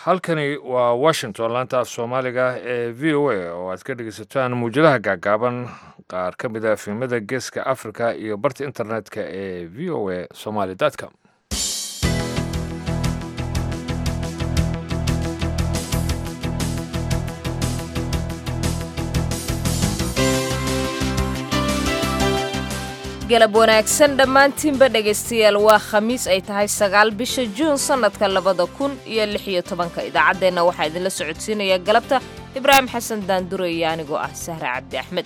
halkani waa washington laanta af soomaaliga ee v o a oo aad ka dhegeysataan muwjadaha gaagaaban qaar ka mid a filimada geeska africa iyo barta internetka ee v o a somaly com galab wanaagsan dhammaantiinba dhegaystayaal waa khamiis ay tahay sagaal bisha juun sannadka labada kun iyo lix iyo tobanka idaacaddeenna waxaa idinla socodsiinaya galabta ibraahim xasan daandure iyo anigoo ah sahre cabdi axmed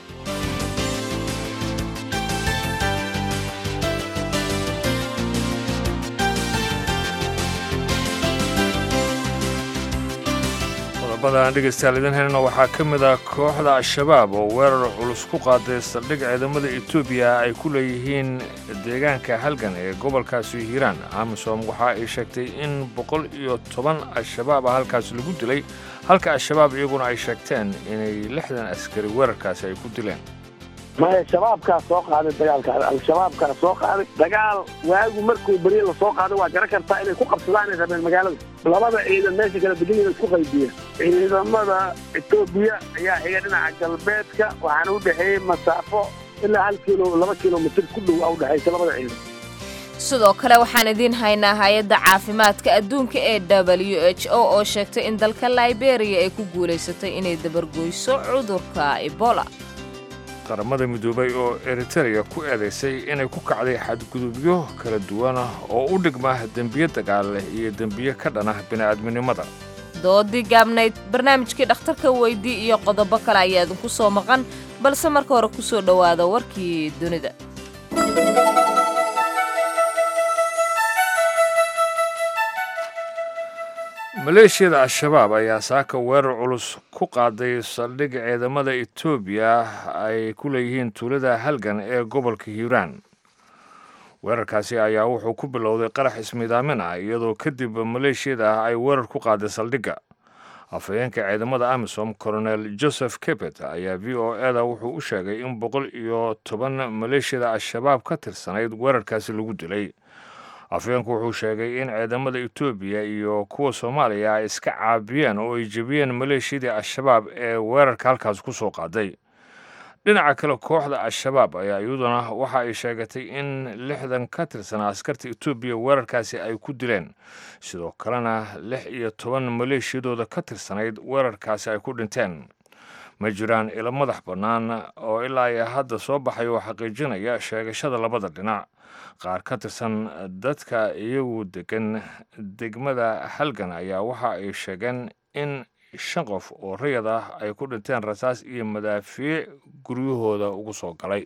qodobadaan dhegeystayaal idin helna waxaa ka mid ah kooxda al-shabaab oo weerar culus ku qaaday saldhig ciidamada etoobiya ay ku leeyihiin deegaanka halgan ee gobolkaasi hiiraan amisom waxa ay sheegtay in boqol iyo toban al-shabaab ah halkaasi lagu dilay halka al-shabaab iyaguna ay sheegteen inay lixdan askari weerarkaasi ay ku dileen maya shabaabkaa soo qaaday dagaalka al-shabaabkaa soo qaaday dagaal waagu markuu beriye la soo qaaday waa garan kartaa inay ku qabsadaanay rabeen magaalada labada ciidan meesha kala degan isku qaybiya ciidamada etoobiya ayaa xiga dhinaca galbeedka waxaana u dhexeeyey masaafo ilaa hal kilo laba kilomitir ku dhow a udhexaysa labada ciidan sidoo kale waxaan idiin haynaa hay-adda caafimaadka adduunka ee w h o oo sheegtay in dalka liberiya ay ku guulaysatay inay dabargoyso cudurka ebola qaramada midoobay oo eritereya ku eedaysay inay ku kacday xadgudubyo kala duwana oo u dhigma dembiye dagaaleh iyo dembiye ka dhanah bini'aadminimada doodii gaabnayd barnaamijkii dhakhtarka weydii iyo qodobo kale ayaa idinku soo maqan balse marka hore ku soo dhowaada warkii dunida maleeshiyada al-shabaab ayaa saaka weerar culus ku qaaday saldhig ciidamada etoobiya ay ku leeyihiin tuulada halgan ee gobolka hiiraan weerarkaasi ayaa wuxuu ku bilowday qarax ismidaamin ah iyadoo kadib maleeshiyada ah ay weerar ku qaaday saldhigga afhayeenka ciidamada amisom colonel joseph kebet ayaa v o eda wuxuu u sheegay in boqol iyo toban maleeshiyada al-shabaab ka tirsanayd weerarkaasi lagu dilay afhayeenku wuxuu sheegay in ciidamada etoobiya iyo kuwa soomaaliya ay iska caabiyeen oo ay jebiyeen maleeshiyadii al-shabaab ee weerarka halkaas ku soo qaaday dhinaca kale kooxda al-shabaab ayaa iyaduna waxa ay sheegatay in lixdan ka tirsanaa askarta etoobiya weerarkaasi ay ku dileen sidoo kalena lix iyo toban maleeshiyadooda ka tirsanayd weerarkaasi ay ku dhinteen ma jiraan ilo madax bannaan oo ilaa iyo hadda soo baxay oo xaqiijinaya sheegashada labada dhinac qaar ka tirsan dadka iyagu degan degmada halgan ayaa waxa ay sheegeen in shan qof oo rayad ah ay ku dhinteen rasaas iyo madaafiic guryahooda ugu soo galay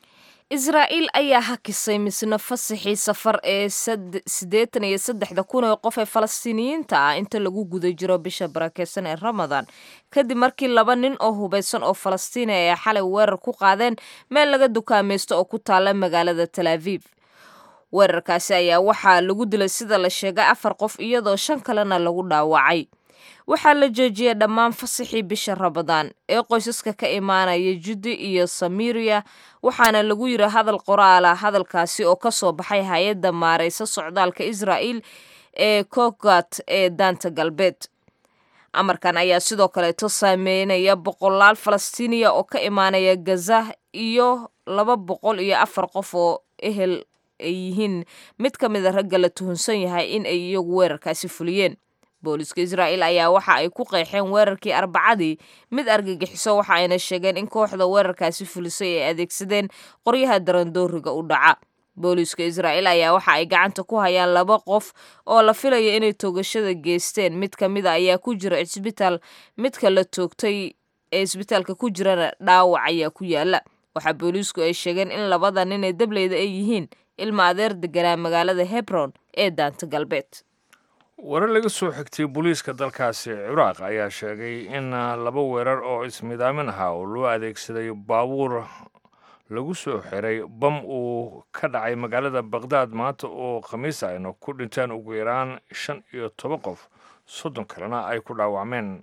israa'iil ayaa hakisay misna fasaxii safar ee siddeetan iyo saddexda kun oo qof ee falastiiniyiinta ah inta lagu guda jiro bisha barakeysan ee ramadaan kadib markii laba nin oo hubaysan oo falastiini ay xalay weerar ku qaadeen meel laga dukaamaysto oo ku taalla magaalada tal aviv weerarkaasi ayaa waxaa lagu dilay sida la sheegay afar qof iyadoo shan kalena lagu dhaawacay waxaa la joojiyey dhammaan fasaxii bisha ramadaan ee qoysaska ka imaanaya juddi iyo samiriya waxaana lagu yiri hadal qoraala hadalkaasi oo ka soo baxay hay-adda maaraysa socdaalka israa'iil ee kogat ee daanta galbeed amarkan ayaa sidoo kaleeto saameynaya boqolaal falastiiniya oo ka imaanaya gaza iyo laba boqol iyo afar qof oo ehel ay yihiin mid ka mid a ragga la tuhunsan yahay in ay iyagu weerarkaasi fuliyeen booliska israa'iil ayaa waxa ay ku qeexeen weerarkii arbacadii mid argagixiso waxa ayna sheegeen in kooxda weerarkaasi fulisay ay adeegsadeen qoryaha darandooriga u dhaca booliska israa'iil ayaa waxa ay gacanta ku hayaan laba qof oo la filaya inay toogashada geysteen mid ka mid a ayaa ku jira cisbitaal midka la toogtay ee isbitaalka ku jirana dhaawac ayaa ku yaala waxaa booliisku ay sheegeen in labada nin ee dableyda ay yihiin ilma adeer deganaa magaalada hebron ee daanta galbeed warar laga soo xigtay booliiska dalkaasi ciraaq ayaa sheegay in laba weerar oo ismidaamin ahaa oo loo adeegsaday baabuur lagu soo xiray bam uu ka dhacay magaalada bakhdad maanta oo khamiis ayna ku dhinteen ugu yaraan shan iyo toban qof soddon kalena ay ku dhaawacmeen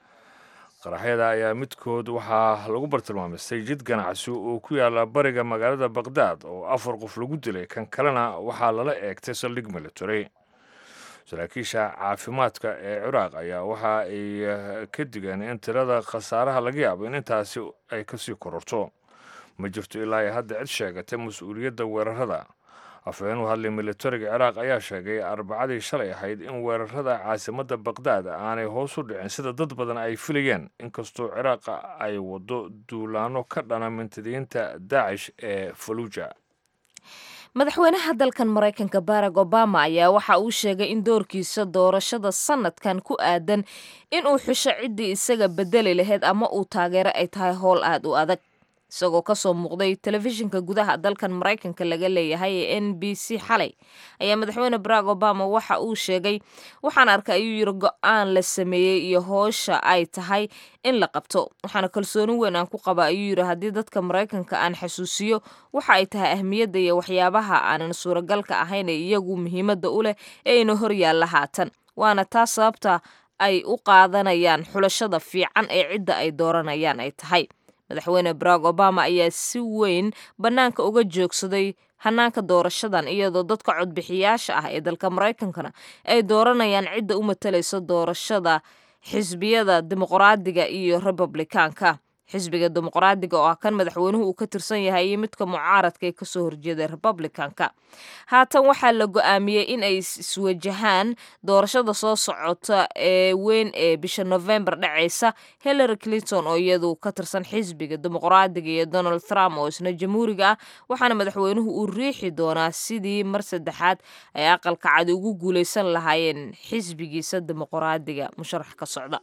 qaraxyada ayaa midkood waxaa lagu bartilmaamistay jid ganacsi oo ku yaala bariga magaalada bakhdad oo afar qof lagu dilay kan kalena waxaa lala eegtay saldhig military saraakiisha caafimaadka ee ciraaq ayaa waxa ay ka digeen in tirada khasaaraha laga yaabo in intaasi ay kasii kororto ma jirto ilaa ay hadda cid sheegatay mas-uuliyadda weerarada afhayeen u hadlay militariga ciraaq ayaa sheegay arbacadii shalay ahayd in weerarada caasimadda baqdaad aanay hoos u dhicin sida dad badan ay filayeen inkastoo ciraaqa ay wado duulaano ka dhana mintidiinta daacish ee faluuja madaxweynaha dalkan maraykanka barack obama ayaa waxa uu sheegay in doorkiisa doorashada sanadkan ku aadan inuu xusho ciddii isaga bedeli lahayd ama uu taageero ay tahay howl aad u adag isagoo kasoo muuqday telefishinka gudaha dalkan maraykanka laga leeyahay ee n b c xalay ayaa madaxweyne barack obama waxa uu sheegay waxaan arkay ayuu yiri go-aan la sameeyey iyo hoosha ay tahay in la qabto waxaana kalsooni weyn aan ku qaba ayuu yiri haddii dadka maraykanka aan xasuusiyo waxa ay tahay ahmiyadda iyo waxyaabaha aanan suuragalka ahayn ee iyagu muhiimadda u leh ee ina hor yaalla haatan waana taas sababta ay u qaadanayaan xulashada fiican ee cidda ay dooranayaan ay tahay madaxweyne barack obama ayaa si weyn bannaanka uga joogsaday hanaanka doorashadan iyadoo dadka codbixiyaasha ah ee dalka maraykankana ay dooranayaan cidda u matalaysa doorashada xisbiyada dimuqraadiga iyo republikaanka xisbiga dimuqraadiga oo ah kan madaxweynuhu uu ka tirsan yahay iyo midka mucaaradka ee kasoo horjeeda republicanka haatan waxaa la go-aamiyey in ay iswajahaan doorashada soo socota ee weyn ee bisha november dhacaysa hillary clinton oo iyadu ka tirsan xisbiga dimuqraadiga iyo donald trump oo isna jamhuuriga ah waxaana madaxweynuhu uu riixi doonaa sidii mar saddexaad ay aqalka cadi ugu guuleysan lahaayeen xisbigiisa dimuqraadiga musharax ka socda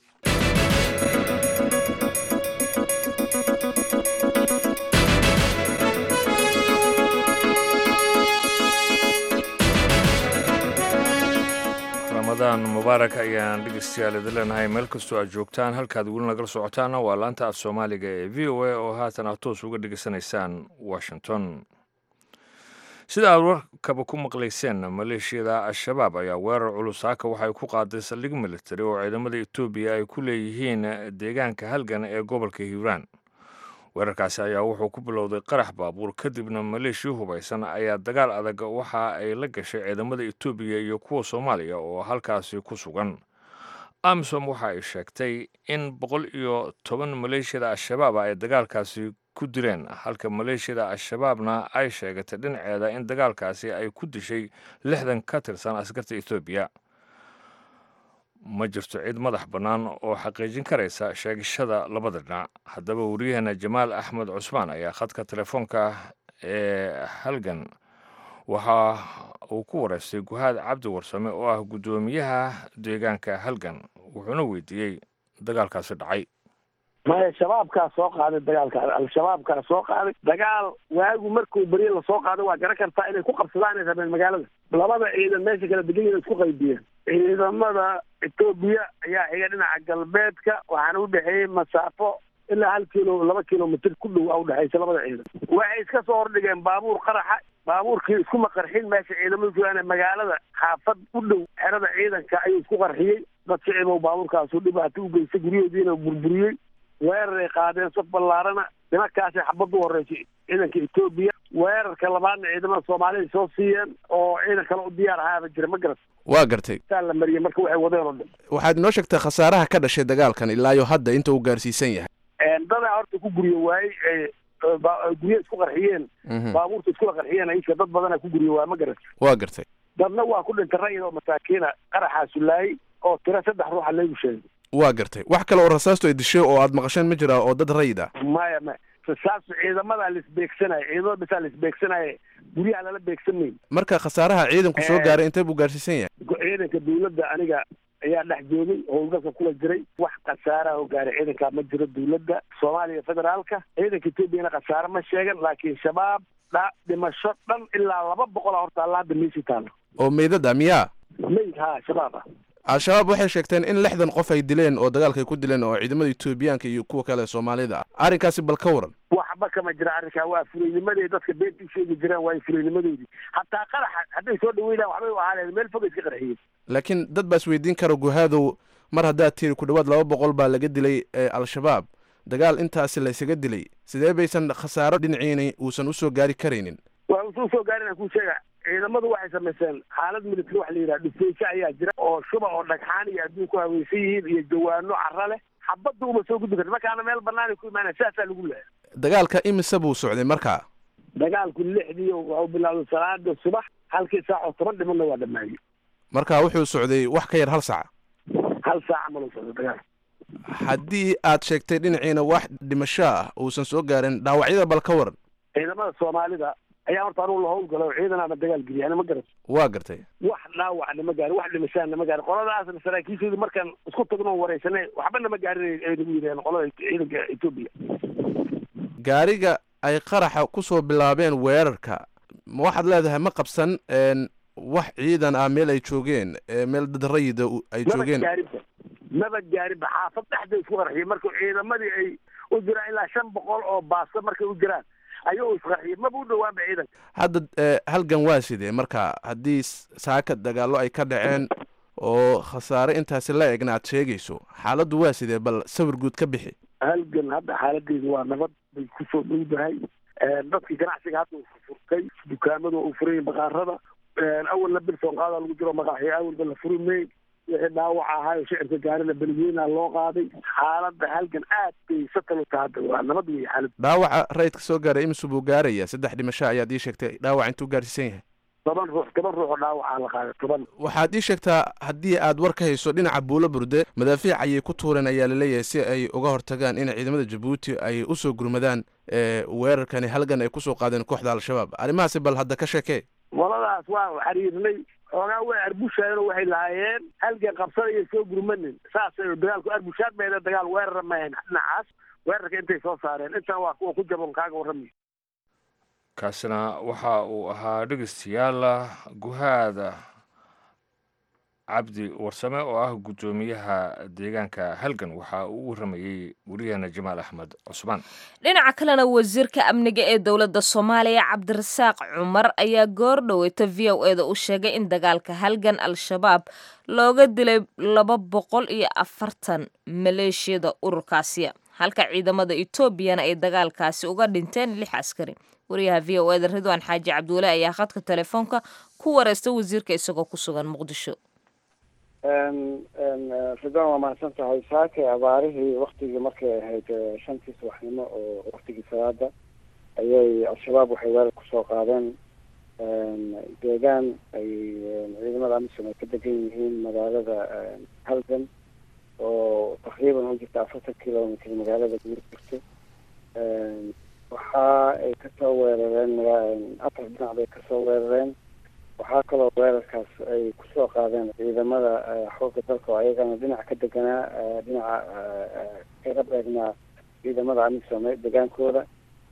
ramadaan mubaarak ayaan dhegeystayaal idin leenahay meel kastoo aad joogtaan halkaad weli nagala socotaana waa laanta af soomaaliga ee v o a oo haatan aad toos uga dhegeysanaysaan washington sida aad warkaba ku maqlayseen maleeshiyada al-shabaab ayaa weerar culus saaka waxay ku qaaday saldhig militari oo ciidamada etoobiya ay ku leeyihiin deegaanka halgan ee gobolka hiiraan weerarkaasi ayaa wuxuu ku bilowday qarax baabuur kadibna maleeshiya hubaysan ayaa dagaal adag waxa ay la gashay ciidamada etoobiya iyo kuwa soomaaliya oo halkaasi ku sugan amisom waxa ay sheegtay in boqol iyo toban maleeshiyada al-shabaab ay dagaalkaasi ku dileen halka maleeshiyada al-shabaabna ay sheegatay dhinaceeda in dagaalkaasi ay ku dishay lixdan ka tirsan askarta etoobiya ma jirto cid madax bannaan oo xaqiijin karaysa sheegashada labada dhinac haddaba wariyaheena jamaal axmed cusmaan ayaa khadka telefoonka ee halgan waxa uu ku wareystay guhaad cabdi warsame oo ah guddoomiyaha deegaanka halgan wuxuuna weydiiyey dagaalkaasi dhacay maya shabaabkaa soo qaaday dagaalka al-shabaabkaa soo qaaday dagaal waagu markuu beriye lasoo qaaday waa garan kartaa inay ku qabsadaan ay rabeen magaalada labada ciidan meesha kala degan yihin isku qaybiyeen ciidamada etoobiya ayaa xiga dhinaca galbeedka waxaana udhexeeyey masaafo ilaa hal kilo laba kilomitr ku dhow a udhexaysa labada ciidan waxay iska soo hordhigeen baabuur qaraxa baabuurkii iskuma qarxin meesha ciidamadu joogaan magaalada xaafad u dhow xerada ciidanka ayuu isku qarxiyey dad shicibow baabuurkaasu dhibaato u geystay guryahoodiina burburiyey weeraray qaadeen saf ballaarana nimankaasay xabad u horeysay ciidanka etoobiya weerarka labaadna ciidamada soomaalida soo siiyeen oo ciidan kale u diyaar ahaaba jira ma garat waa gartay saa la mariyey marka waxay wadeen oo dhan waxaad inoo sheegtay khasaaraha ka dhashay dagaalkan ilaayo hadda inta uu gaarsiisan yahay dadaa horta ku guryo waayey gurya isku qarxiyeen baabuurta iskula qarxiyeen ayka dad badana ku guryo waay ma garat waa gartay dadna waa ku dhintay rayid oo masaakiina qaraxaasu laayay oo tiro saddex ruuxa laygu sheegay waa gartay wax kale oo rasaastu ay dishay oo aad maqasheen ma jiraa oo dad rayid ah maya maya rasaas ciidamadaa laisbeegsanaya ciidamada bisaa laisbeegsanaya guryaha lala beegsan mayn marka khasaaraha ciidanku soo gaaray intee buu gaarsiisan yahay ciidanka dawladda aniga ayaa dhex joogay howlgalka kula jiray wax khasaaraha oo gaaray ciidankaa ma jiro dawladda soomaaliya federaalka ciidanka etoobiyana khasaare ma sheegan laakiin shabaab dha dhimasho dhan ilaa laba boqol a horta alla hadda meesii taalo oo meydada miyaa mayd ha shabaab ah al-shabaab waxay sheegteen in lixdan qof ay dileen oo dagaalka ay ku dileen oo ciidamada etoobiyaanka iyo kuwa kale soomaalida ah arrinkaasi bal ka waran waxba kama jira arrinkaa waa furaynimaday dadka beenta u sheegi jireen waa furaynimadoodii hataa qaraxa hadday soo dhaweynaan waxbay u ahaaneen meel fog iska qarxiyeen laakiin dad baa isweydiin kara guhaadow mar haddaad tiri ku dhowaad laba boqol baa laga dilay ee al-shabaab dagaal intaasi laysaga dilay sidee baysan khasaaro dhinaciina uusan usoo gaari karaynin waa usoo gaarin aan kuu sheega ciidamadu waxay samayseen xaalad military waxa la yidhaha dhufeysho ayaa jira oo shuba oo dhagxaan iyo adduun ku haweysan yihiin iyo jawaano cara leh xabadda uma soo gudbi karta markaana meel banaanay ku imaanaya sidaasaa lagu leehay dagaalka imise buu socday markaa dagaalku lixdii waxuu bilowday salaada subax halkii saac oo toban dhimanna waa dhammaayey marka wuxuu socday wax ka yar hal sac hal saaca maluu socday dagaal haddii aad sheegtay dhinaciina wax dhimasho ah uusan soo gaarin dhaawacyada bal ka waran ciidamada soomaalida ayaa horta anugu la howlgalo ciidanaana dagaal geliya ana ma garat waa gartay wax dhaawacna ma gaarin wax dhimashaana ma gaarin qoladaasna saraakiishoodii markaan isku tagno wareysanay waxba nama gaarin ay nagu yidhaheen qolada ciidanka etoobiya gaariga ay qaraxa ku soo bilaabeen weerarka ma waxaad leedahay ma qabsan n wax ciidan ah meel ay joogeen ee meel dad rayida u- ay maba joogeen gaarinba maba gaarinba xaafad dhexda isku qarxiyay marka ciidamadii ay u jiraan ilaa shan boqol oo baasta markay u jiraan ayuu isqarxiyay maba u dhawaanba ciidanka hadda eh, halgan waa sidee marka haddii s- saaka dagaallo ay ka dhaceen oo khasaare intaasi la egna aad sheegayso xaaladdu waa sidee bal sawir guud ka bixi halgan hadda xaaladeedu waa nabad bay kusoo dhowdahay dadkii ganacsiga hadda uu furtay dukaamadu uu furay baqaarada awalna bilson qaada lagu jiro maqaaxiyo awalba la furi may wixii dhaawac ahaayo shicirka gaarina beligweyna loo qaaday xaaladda halgan aad bay satal u tahay hadda waa nabad weeye xaalad dhaawaca rayidka soo gaaray imisu buu gaaraya saddex dhimasho ayaad ii sheegtay dhaawac intuu gaarsiisan yahay toban ruux toban ruux oo dhaawacaa la qaaday toban waxaad ii sheegtaa haddii aad war ka hayso dhinaca buulo burde madaafiic ayay ku tuureen ayaa laleeyahay si ay uga hortagaan in ciidamada jabuuti ay usoo gurmadaan ee weerarkani halgan ay kusoo qaadeen kooxda al-shabaab arrimahaasi bal hadda ka sheekee waladaas waa xiriirnay xoogaa way arbushaayeen waxay lahaayeen halgan qabsadaya soo gurmanin saasay dagaalku arbushaad meede dagaal weerara mahayn dhinacaas weerarka intay soo saareen intaan waa kuwa ku jabon kaaga warramay kaasina waxa uu ahaa dhegeystayaal guhaada cabdi warsame oo ah guddoomiyaha deegaanka halgan waxa uu u waramayey weriyaheena jamaal axmed cusmaan dhinaca kalena wasiirka amniga ee dowladda soomaaliya cabdirasaaq cumar ayaa goor dhoweyta v o e da u sheegay in dagaalka halgan al-shabaab looga dilay laba boqol iyo afartan maleeshiyada ururkaasi halka ciidamada etoobiyana ay dagaalkaasi uga dhinteen lix askari wariyaha v o e da ridwaan xaaji cabdiwale ayaa khadka telefoonka ku wareystay wasiirka isagoo ku sugan muqdisho ridwaan waa mahadsan tahay saake abaarihii waktigii markay ahayd eh, shantii subaxnimo oo waktigii salaada ayay al-shabaab waxay weerar kusoo qaadeen deegaan ay ciidamada amisom ay ka degan yihiin magaalada halgan oo taqriiban u jirta afartan kilomitr magaalada guur jirto waxa ay kasoo weerareen maga- afar dhinac bay kasoo weerareen waxaa kaloo weerarkaas ay kusoo qaadeen ciidamada eh, xoogga dalka oo ayagana dhinac ka deganaa eh, dhinaca eh, eh, kaga beegnaa ciidamada amisom ee degaankooda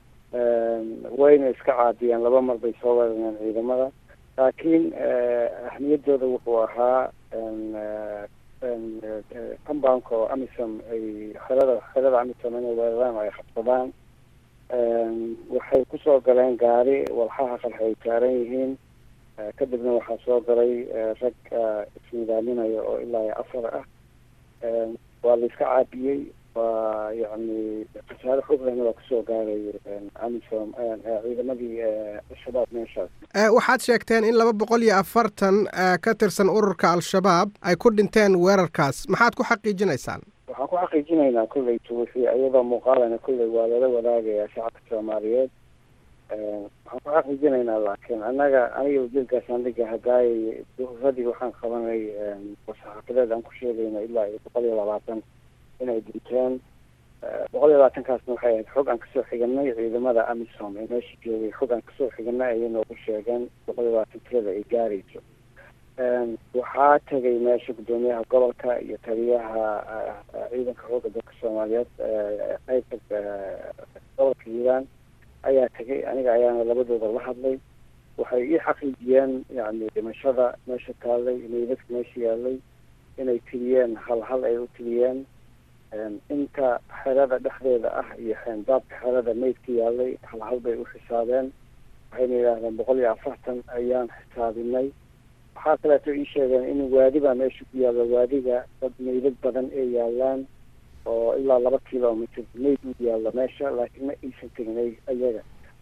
wayna iska caadiyeen laba mar bay soo weerareen ciidamada laakiin eh, ahmiyadooda wuxuu ahaa en, eh, en, eh, compoundka oo amisom ay xerada xerada amisom inay weeraraan oo ay qabsadaan En, waxay kusoo galeen gaari walxaha qarxa ay saaran yihiin Eh, kadibna waxaa soo galay eh, rag eh, isnidaaminaya oo ilaa iyo afar ah En, waa la iska caabiyey waa yacni khasaare xoog lehna waa kusoo gaaray en, amisom en, eh, ciidamadii eh, al-shabaab meeshaas Eh, waxaad sheegteen in laba boqol iyo afartan eh, ka tirsan ururka al-shabaab ay ku dhinteen weerarkaas maxaad ku xaqiijinaysaan waxaan ku xaqiijinaynaa kolleytu wixii iyadoo muuqaalana kolley waa lala wadaagayaa shacabka soomaaliyeed En, waxaan ku xaqiijinaynaa laakiin annaga aniga wasiirkaasaan dhiga hadaayay duhuradii waxaan qabanay en, saxaafadeed aan ku sheegayna ilaa iyo boqol iyo labaatan inay dhinteen Eh, boqol iyo labaatankaasna waxay ahayd xog aan kasoo xiganay ciidamada amisom ee meesha joogay xog aan kasoo xiganay ayay noogu sheegeen boqol iyo labaatan tirada ay gaarayso En, waxaa tegay meesha guddoomiyaha gobolka iyo taliyaha eh, eh, ciidanka xoogga dalka soomaaliyeed eh, qaybta eh, gobolka hiiraan ayaa tegay aniga ayaana labadooda la hadlay waxay ii xaqiijiyeen yani dhimashada meesha taallay meydadka meesha yaalay inay tiriyeen hal hal ay u tiriyeen En, inta xerada dhexdeeda ah iyo xeendaabka xerada meydka yaalay hal hal bay u xisaabeen waxayna yidhaahdeen boqol iyo afartan ayaan xisaabinay waxaa kaleeto ii sheegeen in waadi baa meesha ku yaalla waadiga dad meydad badan ay yaalaan oo ilaa laba kilomitr meyd u yaalla meesha laakiin ma aysan tegin ay- ayaga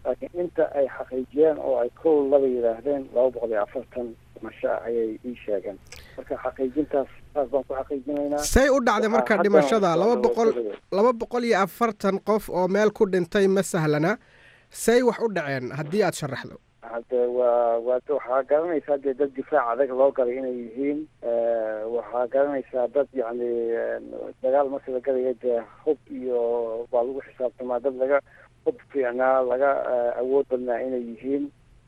laakiin inta ay xaqiijiyeen oo ay kow laba yidhaahdeen laba boqol iyo afartan dhimasho ayay ii sheegeen marka xaqiijintaas saas baan ku xaqiijinaynaa say u dhacday marka Waxaa dhimashada haddana laba loo boqol sheegaya. laba boqol iyo afartan qof oo meel ku dhintay ma sahlana say wax u dhaceen haddii aad sharaxdo hadde waa waa waxaa garanaysaa dee dad difaac adag loo galay inay yihiin waxaa garanaysaa dad yacni dagaal marka la galayo dee hub iyo waa lagu xisaabtamaa dad laga hub fiicnaa laga eh, awood badnaa inay yihiin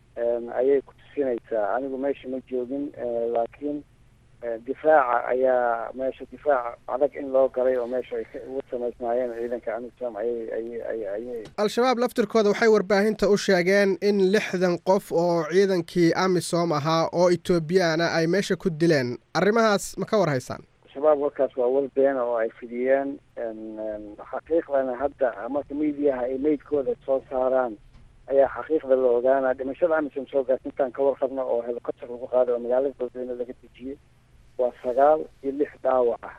ayay ku tusinaysaa anigu meesha ma joogin eh, laakiin eh, difaaca ayaa meesha difaac adag in loo galay oo meesha ay ka- ugu samaysnaayeen ciidanka amisom ayay ayay ayay ayay al-shabaab laftirkooda waxay warbaahinta u sheegeen in lixdan qof oo ciidankii amisom ahaa oo etoobiyaana ay meesha ku dileen arrimahaas ma ka war haysaan shabaab warkaas waa war beena oo ay fidiyeen xaqiiqdana hadda marka miidiyaha ay meydkooda soo saaraan ayaa xaqiiqda la ogaanaa dhimashada amisom soo gaarta intaan ka warqabno oo helicopter lagu qaaday oo magaalada beledweyne laga dejiyey waa sagaal iyo lix dhaawac ah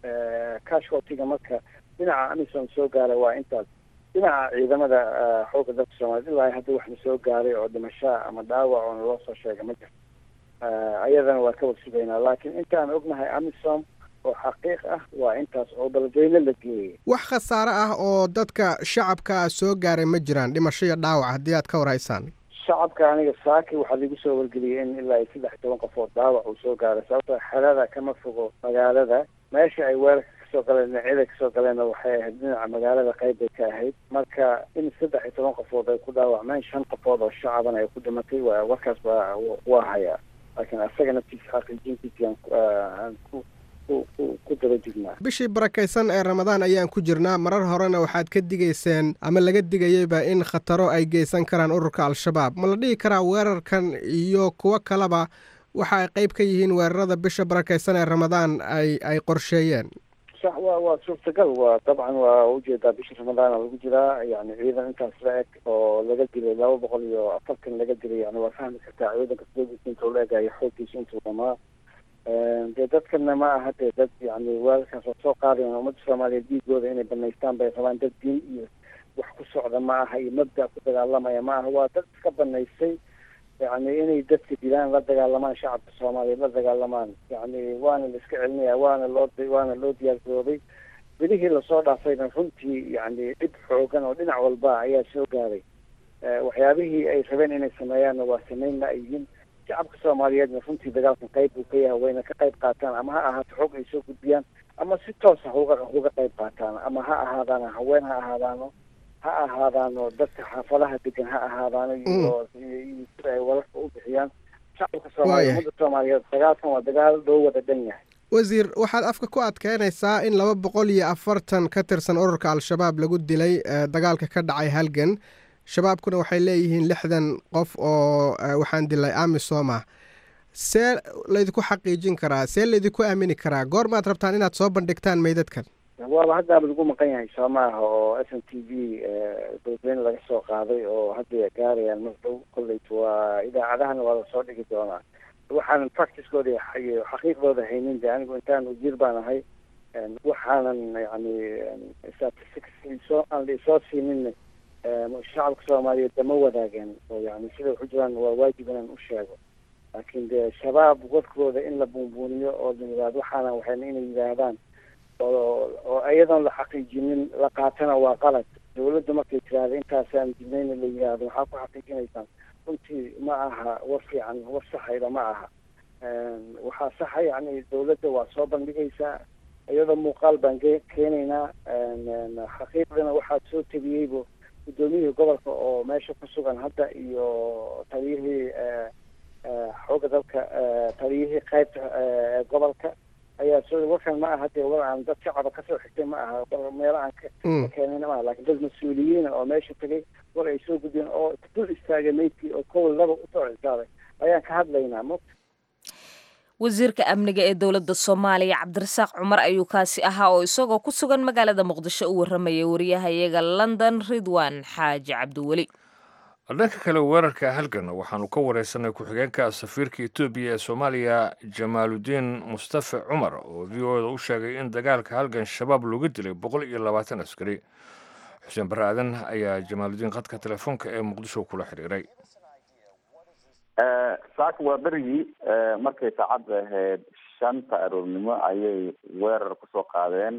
casualtiga marka dhinaca amisom soo gaaray waa intaas dhinaca ciidamada eh, xoogga dalka soomaaliyed ilaa hadda waxna soo gaaray oo dhimashaa ama dhaawac oo naloo soo sheegay ma jirto Eh, ayadana waa ka warsugaynaa laakiin intaan ognahay amisom oo xaqiiq ah waa intaas oo beledweyne la geeyey wax khasaare ah oo dadka shacabka ah soo gaaray ma jiraan dhimasho iyo dhaawac haddii aad ka war haysaan shacabka aniga saaki waxaa lagu soo wargeliyey in ilaa iyo saddex iyo toban qof oo dhaawac uu soo gaaray sababtoo xerada kama fogo magaalada meesha ay weerarka kasoo galeen dhinacyada kasoo galeenna waxay ahayd dhinaca magaalada qayb bay ka ahayd marka in saddex iyo toban qofood ay ku dhaawacmeen shan qofood oo shacabana ay ku dhimatay waa warkaas waa waa hayaa laakiin asaga naftiisa xaqiijintiisa aan ku- aan ku ku ku ku daba jignaa bishii barakaysan ee ramadaan ayaan ku jirnaa marar horena waxaad ka digayseen ama laga digayeyba in khataro ay geysan karaan ururka al-shabaab ma la dhihi karaa weerarkan iyo kuwo kaleba waxa ay qayb ka yihiin weerarada bisha barakaysan ee ramadaan ay ay qorsheeyeen sax waa waa suurtagal waa dabcan waa ujeedaa bisha ramadaana lagu jiraa yani ciidan intaas la eg oo laga dilay laba boqol iyo afartan laga dilay yani waa fahmi kartaa ciidanka soogiisa intuu la egayo xooggiisa intuu dhamaa dee dadkana ma aha dee dad yani weerarkaas oo soo qaadayan ummadda soomaaliyeed dhiigooda inay banaystaan bay rabaan dad diin iyo wax ku socda ma aha iyo mabda ku dagaalamaya ma aha waa dad iska banaystay yani inay dadka dilaan la dagaalamaan shacabka soomaaliyeed la dagaalamaan yani waana la iska celinaya waana loo waana loo diyaargaroobay bilihii lasoo dhaafayna runtii yani dhib xoogan oo dhinac walba ayaa soo gaaray Eh, waxyaabihii ay rabeen inay sameeyaanna waa sameynna ay yihiin shacabka soomaaliyeedna runtii dagaalkan qayb buu ka yahay wayna ka qayb qaataan ama ha ahaato xog ay soo gudbiyaan ama si toosa uga uga qayb qaataan ama ha ahaadaano haween ha ahaadaano ha ahaadaano dadka xaafadaha degan ha ahaadaano iyo iyo iyo sida ay wararka u bixiyaan shacabka soomaaliyeed Waayahay. ummadda soomaaliyeed dagaalkan waa dagaal loo wada dhan yahay wasiir waxaad afka ku adkeynaysaa in laba boqol iyo afartan ka tirsan ururka al-shabaab lagu dilay eh, dagaalka ka dhacay halgan shabaabkuna waxay leeyihiin lixdan qof oo eh, waxaan dilay amisom ah see laydinku xaqiijin karaa see laydinku aamini karaa goormaad rabtaan inaad soo bandhigtaan meydadkan waaba haddaaba lagu maqan yahay soo maaha oo s n t v beledweyne laga soo qaaday oo hadda gaarayaan mardow kolleyta waa idaacadahana waa lasoo dhigi doonaa waxaanan practicekooda iyo xaqiiqdooda haynin de anigu intaan ujiir baan ahay En waxaanan yani statistics isoo aan la isoo siinin shacabka soomaaliyeed dama wadaageen oo yani sida waxu jiraan waa waajib inaan u sheego laakiin dee shabaab warkooda in la buunbuuniyo oo la yidhahdo waxaana waxayna inay yidhaahdaan oo oo iyadoon la xaqiijinin la qaatana waa qalad dawladda markay tiraahda intaasaan dilnayna la yidhaahdo waxaa ku xaqiijinaysaan runtii ma aha war fiican war saxayda ma aha waxaa saxa yani dawladda waa soo bandhigaysaa iyadoo muuqaal baan ge- keenaynaa xaqiiqdana waxaa soo tegiyeybo guddoomiyihii gobolka oo meesha ku sugan hadda iyo taliyihii eh, eh, xoogga dalka eh, taliyihii qaybta eh, gobolka ayaa soo warkan ma aha dee war aan dad shacaba kasoo xigtay ma aha war meelo aan ka Mm. ka keenayna ma aha laakiin dad mas-uuliyiina oo meesha tegay war ay soo gudbeen oo dul istaagay meydkii oo kow laba usoo cisaaday ayaan ka hadlaynaa mo wasiirka amniga ee dowladda soomaaliya cabdirasaaq cumar ayuu kaasi ahaa oo isagoo ku sugan magaalada muqdisho u warramaya wariyahayaga london ridwan xaaji cabdiweli dhanka kale weerarka halgan waxaanu ka wareysanay ku-xigeenka safiirka etoobiya ee soomaaliya jamaaludiin mustafe cumar oo v o da u sheegay in dagaalka halgan shabaab looga dilay boqol iyo labaatan askari xuseen barre aadan ayaa jamaaludiin khadka telefoonka ee muqdisho kula xiriiray saaka waa berigii markay saacadda ahayd shanta aroornimo ayay weerar kusoo qaadeen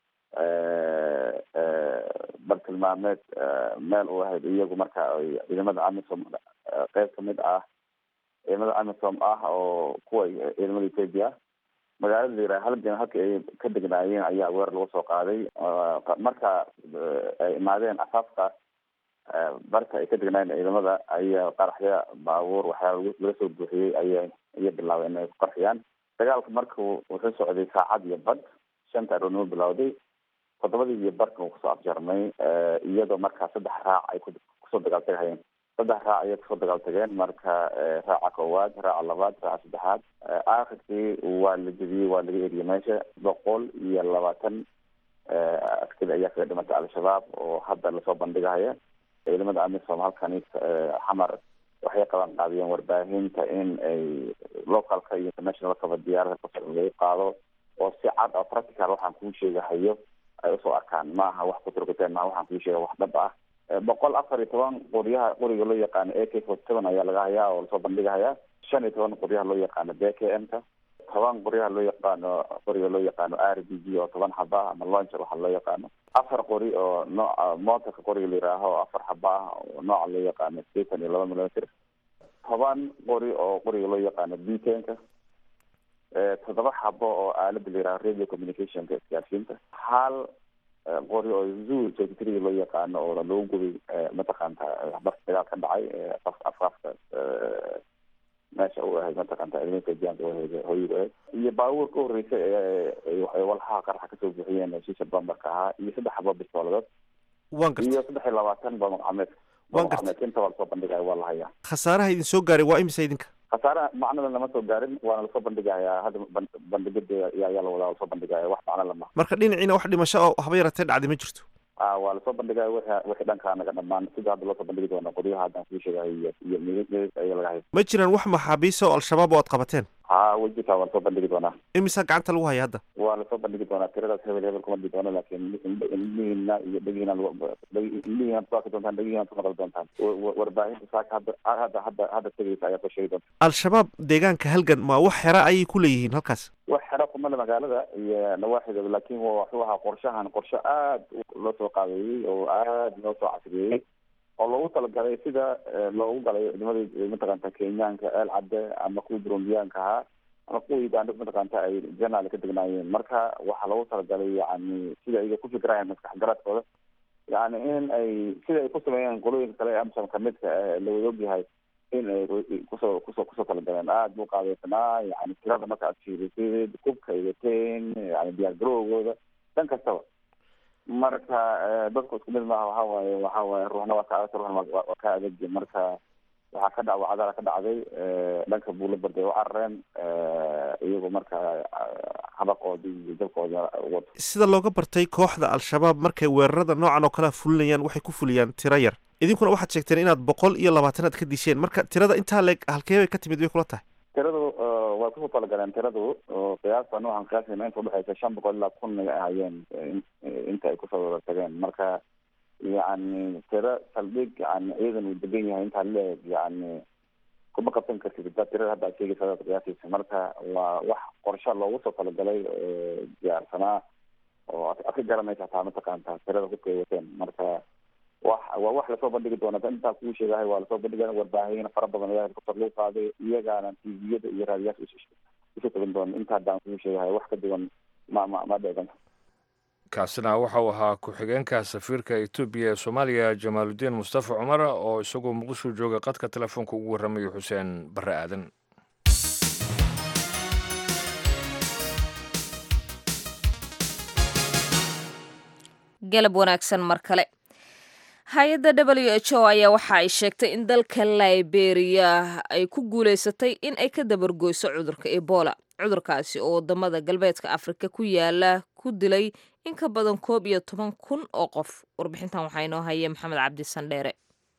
bartilmaameed meel u ahayd iyagu marka ay ciidamada amisom qeyb kamid ah ciidamada amisom ah oo kuwa ciidamada ethoopia magaalada la yiraha halgan halka ay ka degnaayeen ayaa weerar lagu soo qaaday marka ay imaadeen asaafka barka ay ka degnaayeen ciidamada ayaa qaraxya baabuur waxyaaba laga soo buuxiyey aya ayay bilaabeen inay ku qarxiyaan dagaalka marka wuxuu socday saacad iyo bad shanta aroornimo bilowday toddobadii iyo barka uu kusoo afjarmay iyadoo markaa saddex raac ay kusoo dagaaltagahayeen saddex raac ayay kusoo dagaal tageen marka raaca koowaad raaca labaad raaca saddexaad aakhirkii waa la jebiyey waa laga eriyey meesha boqol iyo labaatan askari ayaa kaga dhimatay al-shabaab oo hadda lasoo bandhigahaya ciidamada amisom halkani xamar waxay qaban qaadiyeen warbaahinta in ay localka iyo internationalkaba diyaarada kusoo lagu qaado oo si cad oo practical waxaan kuu sheegahayo ay usoo arkaan maaha wax kuturkuteen maaha waxaan kuu sheega wax dhab ah boqol afar iyo toban qoryaha qoriga loo yaqaano a k forty seven ayaa laga hayaa oo lasoo bandhigahayaa shan iyo toban qoryaha loo yaqaano b k m ka toban qoryaha loo yaqaano qoriga loo yaqaano r b g oo toban xaba ama launcher waxa loo yaqaano afar qori oo nooca motorka qoriga la yihaaho afar xaba ah oo nooca loo yaqaano sideetan iyo laba millimeter toban qori oo qoriga loo yaqaano b tenka toddoba xabo oo aalada la yiraho radio communicationka isgaarsiinta hal qori oo zoo secretary loo yaqaano oo lagu gubay mataqaanta barka dagaal ka dhacay afafka meesha u ahayd mataqaanta ciidamada jianka ahayd hooyigu ahayd iyo baabuur ka horreysay ee walxaha qaraxa kasoo buuxiyeen shisha bambarka ahaa iyo saddex xabo bistooladood waan gartay iyo saddex iyo labaatan bamaqameed Waan gartay. bamaqameed inta waa lasoo bandhigaya waa la hayaa khasaaraha idin soo gaaray waa imisa idinka khasaare macnada lama soo gaarin waana lasoo bandhigayaa hadda ban- bandhigada ayaa ayaa la wadaa lasoo bandhigaya wax macno lama marka dhinaciina wax dhimasho oo haba yaratee dhacday ma jirto a waa lasoo bandhigaya wixii wixii dhankaa naga dhamaan sida hadda loosoo bandhigi doona qoryaha haddaan kuu sheegahay iyo iyo midis midis ayaa laga hay ma jiraan wax maxaabiisa oo al-shabaab oo aad qabateen ha way jirtaa waa lasoo bandhigi doonaa imisa gacanta lagu haya hadda waa lasoo bandhigi doonaa tiradaas hebel hebel kuma dhigi doono laakiin indhihiina iyo dhegihiina indhihiina ku arki doontaan dhegihiina ku maqli doontaan Wa- wa- warbaahinta saaka hadda hadda hadda hadda tegeysa ayaa soo sheegi doonta al-shabaab deegaanka halgan ma wax xera ayay ku leeyihiin halkaas wax xero kumale magaalada iyo nawaaxideeda laakiin wa- wuxuu ahaa qorshahan qorshe aad u- loo soo qaabeeyey oo aad loo soo casriyeeyey oo loogu talagalay sida eh, loogu galay ciidamada mataqaanta kenyaanka eel cadde ama kuwii burundiyaanka ahaa ama kuwii uganda mataqaanta ay janaal ka degnaayeen marka waxaa loogu talagalay yani sida ay ku fikirayaan maskax garaadkooda yani in ay sida ay ku sameeyeen qolooyinka kale ee amsom kamidka eh, la wada ogyahay in ay ru- kusoo kusoo kusoo talagaleen aada buu qaadeysanaa yani tirada marka aad fiirisid kubka ay wateen yani diyaar garowgooda dhan kastaba marka eh, dadku isku mid maaha waxa waaye waxa waaye ruuxna waa ka adag ruuxna waa- waa waa ka adagi marka waxaa ka dhac wacdala ka dhacday eh, dhanka buula barday u carareen eh, iyagu marka eh, habaqoodii iyo dalkoodii wato sida looga bartay kooxda al-shabaab markay weerarada noocan oo kalea fulinayaan waxay ku fuliyaan tiro yar idinkuna waxaad sheegteen inaad boqol iyo labaatan aad ka disheen marka tirada intaa leeg halkee bay ka timid bay kula tahay tiradu eh, waa kusoo talagaleen tiradu oo qiyaasta waxaan qiyaasayna inta udhexeysa shan boqol ilaa kun ay ahaayeen eh, in- eh, inta ay kusoo wada tageen marka yani tiro saldhig yani ciidan uu degan yahay intaa leeg yani kuma qabsan kartid da tirada hadda aad sheegaysa hadaad qiyaasaysa marka waa wax qorshe loogu soo talagalay oo diyaarsanaa oo ad ad ka garanaysa hataa mataqaanta tirada hubka ay wateen marka wax waa wax lasoo bandhigi doona intaa kuu sheegahay waa lasoo bandhiga warbaahin fara badan ayaa kor lagu qaaday iyagaana tviyada iyo raadiyaasha isu- isu tagan doona inta haddaan kuu sheegahay wax ka duwan ma ma ma dheegan kaasina waxa uu ahaa ku-xigeenka safiirka etoobiya ee soomaaliya jamaaludiin mustafa cumar oo isagoo muqdisho jooga qadka telefoonka ugu warramayo xuseen barre aadan galab wanaagsan mar kale hay-adda w h o ayaa waxa ay sheegtay in dalka liberia ay ku guuleysatay in ay ka dabargoyso cudurka ebola cudurkaasi oo wadamada galbeedka afrika ku yaala ku dilay in ka badan koob iyo toban kun oo qof warbixintan waxaa inoo haya maxamed cabdi sandheere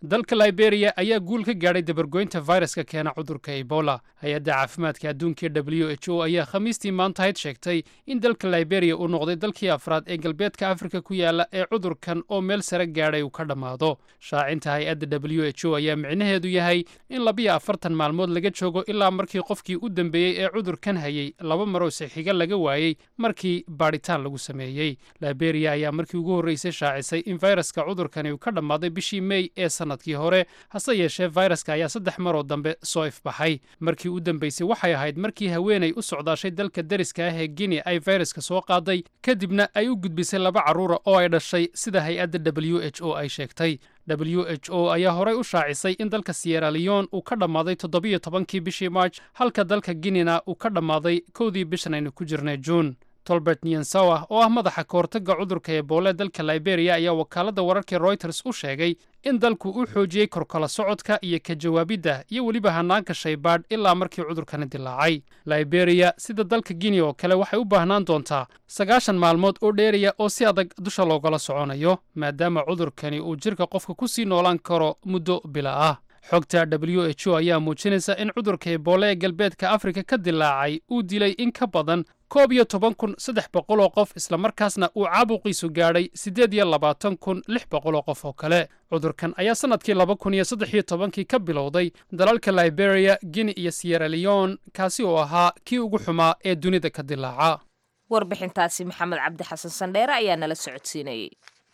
dalka liberia ayaa guul ka gaadhay dabargoynta fayraska keena cudurka ebola hay-adda caafimaadka adduunka w h o ayaa khamiistii maantahayd sheegtay in dalka liberia uu noqday dalkii afraad ee galbeedka afrika ku yaala ee cudurkan oo meel sare gaadhay uu ka dhammaado shaacinta hay-adda w h o ayaa micnaheedu yahay in labiyo afartan maalmood laga joogo ilaa markii qofkii u dambeeyey ee cudurkan hayey laba maroo sixiga laga waayey markii baadhitaan lagu sameeyey liberia ayaa markii ugu horreysay shaacisay in fayraska cudurkani uu ka dhammaaday bishii mey ee sannadkii hore hase yeeshee fayraska ayaa saddex maroo dambe soo ifbaxay markii u dambeysay waxay ahayd markii haweenay u socdaashay dalka deriska ah ee guinea ay fayraska soo qaaday kadibna ay u gudbisay laba carruura oo ay dhashay sida hay-adda w h o ay sheegtay w h o ayaa horey u shaacisay in dalka siyera leon uu ka dhammaaday toddobiyo tobankii bishii march halka dalka guinena uu ka dhammaaday kowdii bishan aynu ku jirnay juun tolbert niensawa oo ah madaxa kahortagga cudurka eboole dalka liberia ayaa wakaaladda wararka reuters u sheegay in dalku uu xoojiyey korkala socodka iyo ka jawaabidda iyo weliba hanaanka shaybaadh ilaa markii cudurkani dilaacay liberia sida dalka guinea oo kale waxay u baahnaan doontaa sagaashan maalmood oo dheeraya oo si adag dusha loogala soconayo maadaama cudurkani uu jirka qofka ku sii noolaan karo muddo bila ah xogta w h o ayaa muujinaysa in cudurka eboole ee galbeedka afrika ka dilaacay uu dilay in ka badan koob iyo toban kun saddex boqol oo qof islamarkaasna uu caabuqiisu gaadhay siddeed iyo labaatan kun lix boqol oo qof oo kale cudurkan ayaa sannadkii laba kun iyo saddex iyo tobankii ka bilowday dalalka liberia guinea iyo siyera leon kaasi oo ahaa kii ugu xumaa ee dunida ka dilaaca warbixintaasi maxamed cabdi xasan sandheere ayaa nala socodsiinayey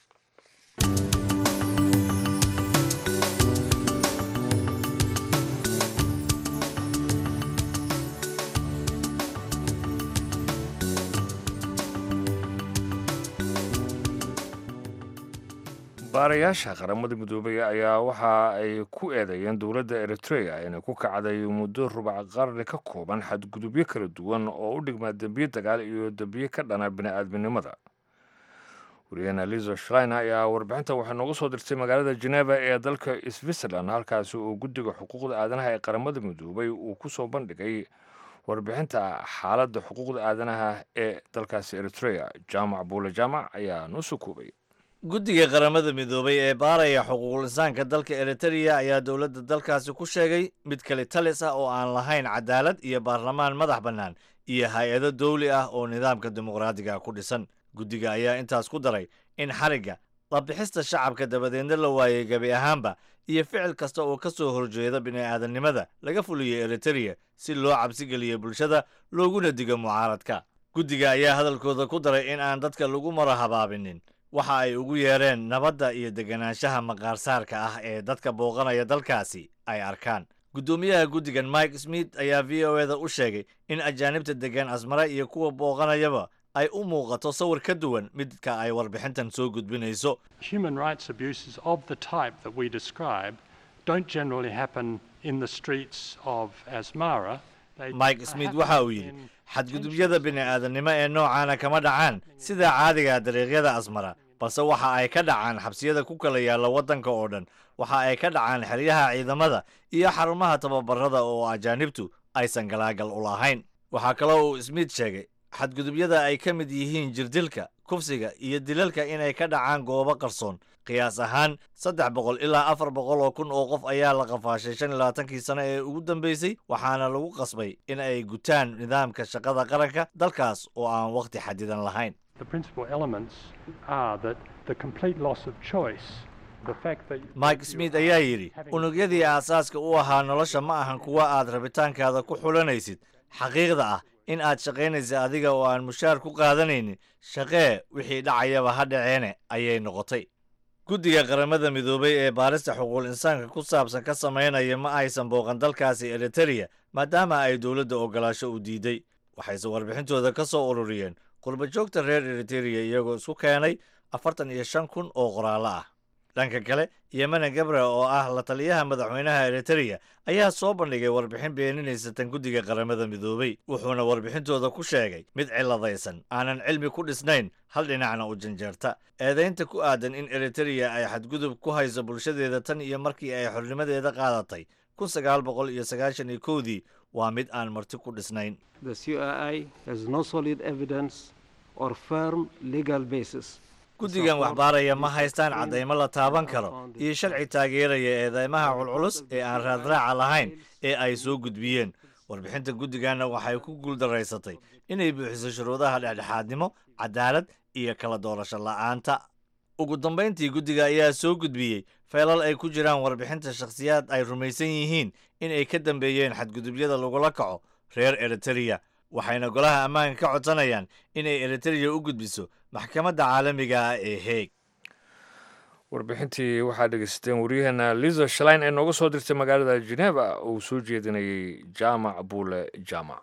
baarayaasha qaramada midoobay ayaa waxa ay ku eedeeyeen dowladda eritrea inay ku kacday muddo rubac qarni ka kooban xadgudubyo kala duwan oo u dhigmaa dembiye dagaal iyo dembiye ka dhana bini'aadminimada wariyahena lizo shlein ayaa warbixinta waxay noogu soo dirtay magaalada geneva ee dalka switzerland halkaasi oo guddiga xuquuqda aadanaha ee qaramada midoobay uu ku soo bandhigay warbixinta xaaladda xuquuqda aadanaha ee dalkaasi eritrea jaamac buule jaamac ayaa noo soo koobay guddiga qaramada midoobay ee baaraya xuquuqul insaanka dalka eritrea ayaa dowladda dalkaasi ku sheegay mid kale talis ah oo aan lahayn cadaalad iyo baarlamaan madax bannaan iyo hay-ado dawli ah oo nidaamka dimuqraadiga ku dhisan guddiga ayaa intaas ku daray in xarigga labixista shacabka dabadeedna la waayey gebi ahaanba iyo ficil kasta oo ka soo horjeeda bini'aadannimada laga fuliyo eritrea si loo cabsigeliyo bulshada looguna digo mucaaradka guddiga ayaa hadalkooda ku daray in aan dadka lagu mara habaabinin waxa ay ugu yeereen nabadda iyo deganaanshaha maqaarsaarka ah ee dadka booqanaya dalkaasi ay arkaan guddoomiyaha guddigan mike smith ayaa v o eda u sheegay in ajaanibta degan asmare iyo kuwa booqanayaba ay u muuqato sawir ka duwan midka ay warbixintan soo gudbinayso Human rights abuses of the type that we describe don't generally happen in the streets of Asmara. They mike smith waxa uu yidhi xadgudubyada bini'aadannimo ee noocaana kama dhacaan sida caadiga dariiqyada asmara balse waxa ay ka dhacaan xabsiyada ku kala yaalla waddanka oo dhan waxa ay ka dhacaan xeryaha ciidamada iyo xarumaha tababarada oo ajaanibtu aysan galaagal u lahayn waxaa kaloo uu smith sheegay xadgudubyada ay ka mid yihiin jirdilka kufsiga iyo dilalka inay ka dhacaan goobo qarsoon qiyaas ahaan saddex boqol ilaa afar boqol oo kun oo qof ayaa la qafaashay shan iyo labaatankii sano ee ugu dambeysay waxaana lagu qasbay in ay gutaan nidaamka shaqada qaranka dalkaas oo aan wakhti xadidan lahayn The principal elements are that the complete loss of choice, the fact that mike smith ayaa yidhi unugyadii aasaaska u ahaa nolosha ma ahan kuwa aad rabitaankaada ku xulanaysid xaqiiqda ah in aad shaqaynaysa adiga oo aan mushaar ku qaadanaynin shaqee wixii dhacayaba ha dhaceene ayay noqotay guddiga qaramada midoobay ee baarista xuquuqul insaanka ku saabsan ka samaynaya ma aysan booqan dalkaasi eritereya maadaama ay dowladda ogolaasho u diiday waxayse warbixintooda ka soo ururiyeen qurbajoogta reer eritereya iyagoo isku keenay afartan iyo shan kun oo qoraallo ah dhanka kale yemene gabre oo ah la taliyaha madaxweynaha eritereya ayaa soo bandhigay warbixin beeninaysa tan guddiga qaramada midoobay wuxuuna warbixintooda ku sheegay mid ciladaysan aanan cilmi ku dhisnayn hal dhinacna u janjeerta eedaynta ku aadan in eritereya ay xadgudub ku hayso bulshadeeda tan iyo markii ay xornimadeeda qaadatay kun sagaal boqol iyo sagaashan iyo kowdii waa mid aan marti ku dhisnayn The CII has no solid evidence or firm legal basis guddigan waxbaaraya ma haystaan caddaymo la taaban karo iyo sharci taageeraya eedeymaha culculus ee aan raadraaca lahayn ee ay soo gudbiyeen warbixinta guddiganna waxay ku guuldaraysatay inay buuxiso shuruudaha dhexdhexaadnimo cadaalad iyo kala doorasho la'aanta ugu dambayntii guddiga ayaa soo gudbiyey feelal ay ku jiraan warbixinta shakhsiyaad ay rumaysan yihiin in ay ka dambeeyeen xadgudubyada lagula kaco reer eritereya waxayna golaha ammaanka ka codsanayaan inay eritereya u gudbiso maxkamadda caalamiga ah ee heeg warbixintii waxaad dhegeysateen waryaheena liza shalain ee nooga soo dirtay magaalada geneva uu soo jeedinayay jaamac buule jaamac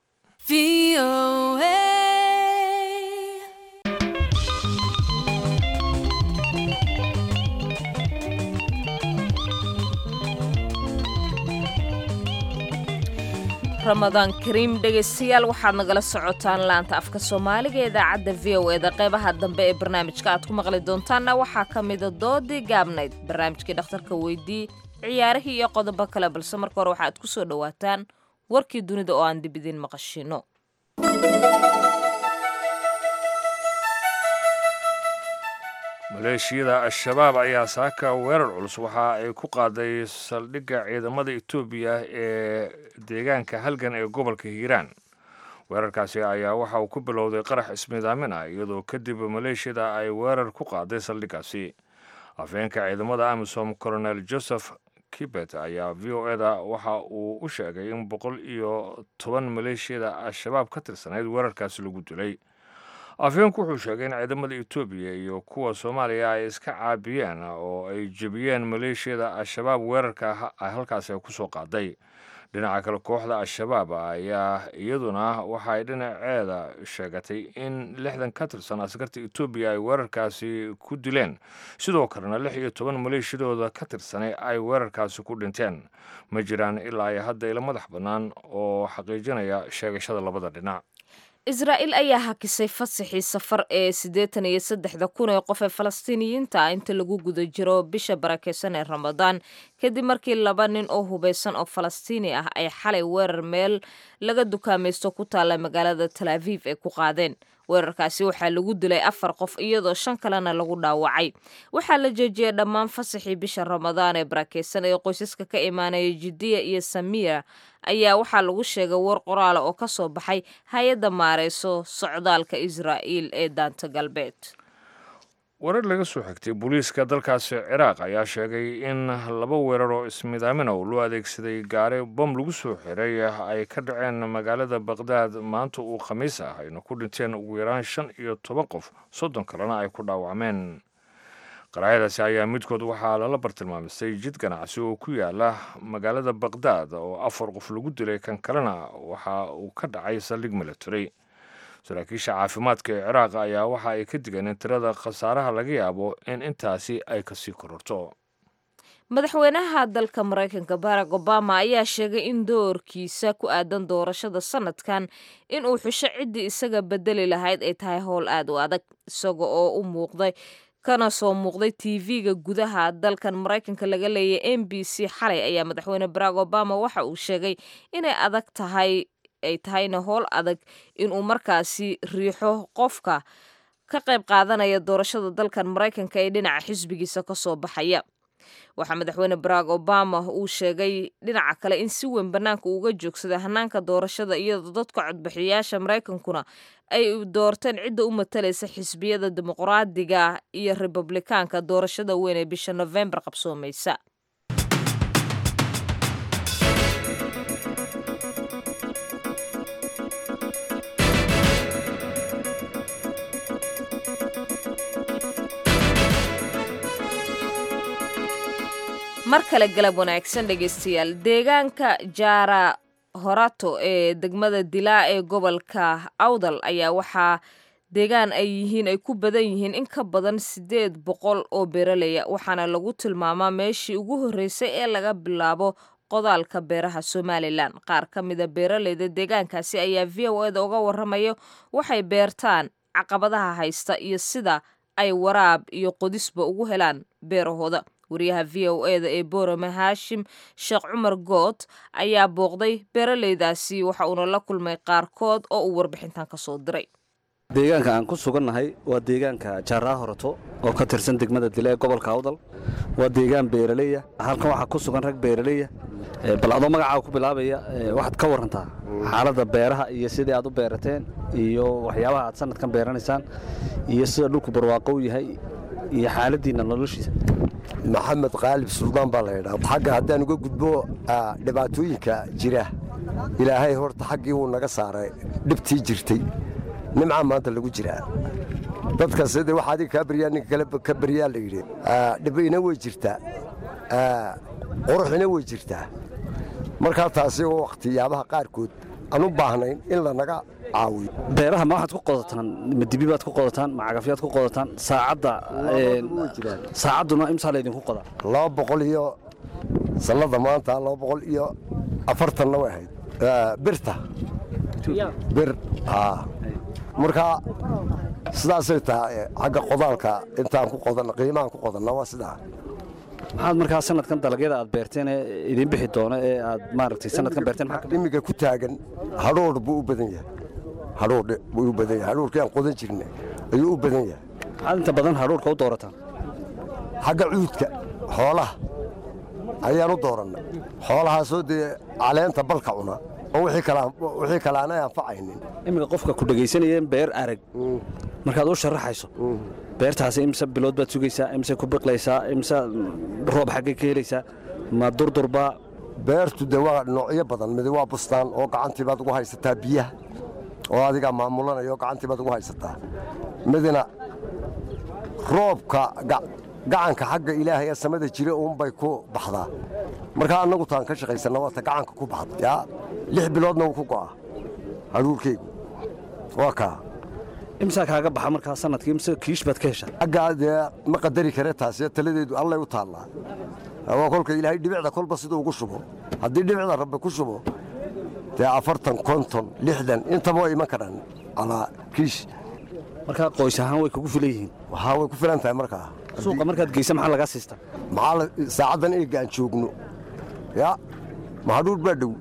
ramadaan kariim dhegaystayaal waxaad nagala socotaan laanta afka soomaaliga ee idaacadda v o eda qeybaha dambe ee barnaamijka aad ku maqli doontaanna waxaa ka mida doodii gaabnayd barnaamijkii dhakhtarka weydii ciyaarihii iyo qodobo kale balse marka hore waxaaad ku soo dhowaataan warkii dunida oo aan dib idiin maqashino maleeshiyada al-shabaab ayaa saaka weerar culus waxa ay ku qaaday saldhigga ciidamada etoobiya ee deegaanka halgan ee gobolka hiiraan weerarkaasi ayaa waxa uu ku bilowday qarax ismidaamin ah iyadoo kadib maleeshiyada ay weerar ku qaaday saldhiggaasi afeenka ciidamada amisom colonel joseph kibet ayaa v o eda waxa uu u sheegay in boqol iyo toban maleeshiyada al-shabaab ka tirsanayd weerarkaasi lagu dilay afheenku wuxuu sheegay in ciidamada etoobiya iyo kuwa soomaaliya ay iska caabiyeen oo ay jebiyeen maleeshiyada al-shabaab weerarka halkaasi ay kusoo qaaday dhinaca kale kooxda al-shabaab ayaa iyaduna waxay dhinaceeda sheegatay in lixdan ka tirsan askarta etoobiya ay weerarkaasi ku dileen sidoo kalena lix iyo toban maleeshiyadooda ka tirsanay ay weerarkaasi ku dhinteen ma jiraan ilaa iyo hadda ila madax bannaan oo xaqiijinaya sheegashada labada dhinac israa'iil ayaa hakisay fasaxii safar ee siddeetan iyo saddexda kun ee qof ee falastiiniyiinta ah inta lagu guda jiro bisha barakeysan ee ramadaan kadib markii laba nin oo hubeysan oo falastiini ah ay xalay weerar meel laga dukaamaysto ku taalla magaalada tal aviv ay ku qaadeen weerarkaasi waxaa lagu dilay afar qof iyadoo shan kalena lagu dhaawacay waxaa la joojiyey dhammaan fasaxii bisha ramadaan ee barakeysan ee qoysaska ka imaanaya jidiya iyo samiya ayaa waxaa lagu sheegay war qoraala oo ka soo baxay hay-adda maareyso socdaalka israa'iil ee daanta galbeed warar laga soo xigtay booliiska dalkaasi ciraaq ayaa sheegay in laba weerar oo ismidaamina oo loo adeegsaday gaari bom lagu soo xiray ay ka dhaceen magaalada baqdaad maanta uu khamiis ah ayna ku dhinteen ugu yaraan shan iyo toban qof soddon kalena ay ku dhaawacmeen qaraayadaasi ayaa midkood waxaa lala bartilmaamistay jid ganacsi oo ku yaala magaalada baqdaad oo afar qof lagu dilay kan kalena waxa uu ka dhacay saldhig military saraakiisha caafimaadka ee ciraaq ayaa waxa ay ka digeen in tirada khasaaraha laga yaabo in intaasi ay kasii kororto madaxweynaha dalka maraykanka barack obama ayaa sheegay in doorkiisa ku aadan doorashada sanadkan inuu xusho ciddii isaga bedeli lahayd ay tahay howl aad u adag isaga oo u muuqday kana soo muuqday tv-ga gudaha dalkan maraykanka laga leeyay m b c xalay ayaa madaxweyne barack obama waxa uu sheegay inay adag tahay ay tahayna howl adag inuu markaasi riixo qofka ka qayb qaadanaya doorashada dalkan maraykanka ee dhinaca xisbigiisa kasoo baxaya waxaa madaxweyne barack obama uu sheegay dhinaca kale in si weyn bannaanka uga joogsaday hanaanka doorashada iyadoo dadka codbixiyayaasha maraykankuna ay doorteen cidda u matalaysa xisbiyada dimuqraadiga iyo republikaanka doorashada weyn ee bisha nofembar qabsoomaysa mar kale galab wanaagsan dhegaystayaal deegaanka jaara horato ee degmada dilaa ee gobolka awdal ayaa waxaa deegaan ay yihiin ay ku badan yihiin in ka badan siddeed boqol oo beeraleya waxaana lagu tilmaamaa meeshii ugu horreysay ee laga bilaabo qodaalka beeraha somalilan qaar ka mida beeraleyda deegaankaasi ayaa v o eda uga warramayo waxay beertaan caqabadaha haysta iyo sida ay waraab iyo qodisba ugu helaan beerahooda wariyaha v o eda ee borome haashim sheekh cumar good ayaa booqday beeraleydaasi waxa uuna la kulmay qaarkood oo uu warbixintan ka soo diray deegaanka aan ku sugannahay waa deegaanka jaaraa horato oo ka tirsan degmada dile ee gobolka awdal waa deegaan beeraleya halkan waxaa ku sugan rag beeraleya bal adoo magacaaga ku bilaabaya waxaad ka warantaa xaaladda beeraha iyo sidii aad u beerateen iyo waxyaabaha aad sanadkan beeranaysaan iyo sida dhulku barwaaqo u yahay iyo xaaladiinna noloshiisa maxamed qaalib suldaan baa la ydhaa xagga haddaan uga gudbo dhibaatooyinka jira ilaahay horta xaggii wuu naga saaray dhibtii jirtay nimca maanta lagu jiraa dadka sida wax adiga kaa baryaa ninka kale ka baryaa la yidhi dhibina way jirtaa quruxina way jirtaa markaa taasi oo wakhtiyaabaha qaarkood aan u baahnayn in lanaga caawiyo beeraha ma waxaad ku qodataan ma dibi baad ku qodataan ma cagafyaad ku qodataan saacadda saacadduna imsaa laydinku qodaa laba boqol iyo sannada maanta laba boqol iyo afartanna way ahayd birta bir markaa sidaasay tahay xagga qodaalka intaan ku qodan qiimahaan ku qodanna waa sidaa maxaad markaa sanadkan dalagyada aad beerteen ee idiin bixi doono ee aad maaragtay sanadkan beerteen imiga ku taagan hadhoodh buu u badan yahay hadhoodh buu u badan yahay hadhoodhkii aan qodan jirnay ayuu u badan yahay maxaad inta badan hadhoodhka u doorataan xagga cuudka xoolaha ayaan u doorannay xoolahaasoo dee caleenta balka cuna oo wixii kale aanay anfacaynin iminka qofka ku dhegaysanayeen beer arag markaad u sharaxayso beertaasi imse bilood baad sugaysaa imse ku biqlaysaa imse roob xaggay ka helaysaa ma durdurbaa beertu de waa noocyo badan mid waa bustaan oo gacantii baad ugu haysataa biyaha oo adigaa maamulanaya oo gacantii baad ugu haysataa midna roobka gacanka xagga ilaahay ee samada jira uunbay ku baxdaa markaa annagu taan ka shaqaysanna waata gacanka ku baxda yaa lix biloodna wuu ku go'a hadhuurkaygu waa kaa imsaa kaaga baxa markaa sanadkii imse kiish baad ka heshaa aggaa dee ma qadari kare taasi taladeedu allay u taallaa waa kolka ilaahay dhibicda kolba siduu ugu shubo haddii dhibicda rabbi ku shubo dee afartan konton lixdan intaba way iman karaan calaa kiish markaa qoys ahaan way kugu filan yihiin waxaa way ku filan tahay markaa suuqa markaad geysa maxaa lagaa siistaa maxaa saacaddan eega aan joogno yaa mahadhuur baa dhow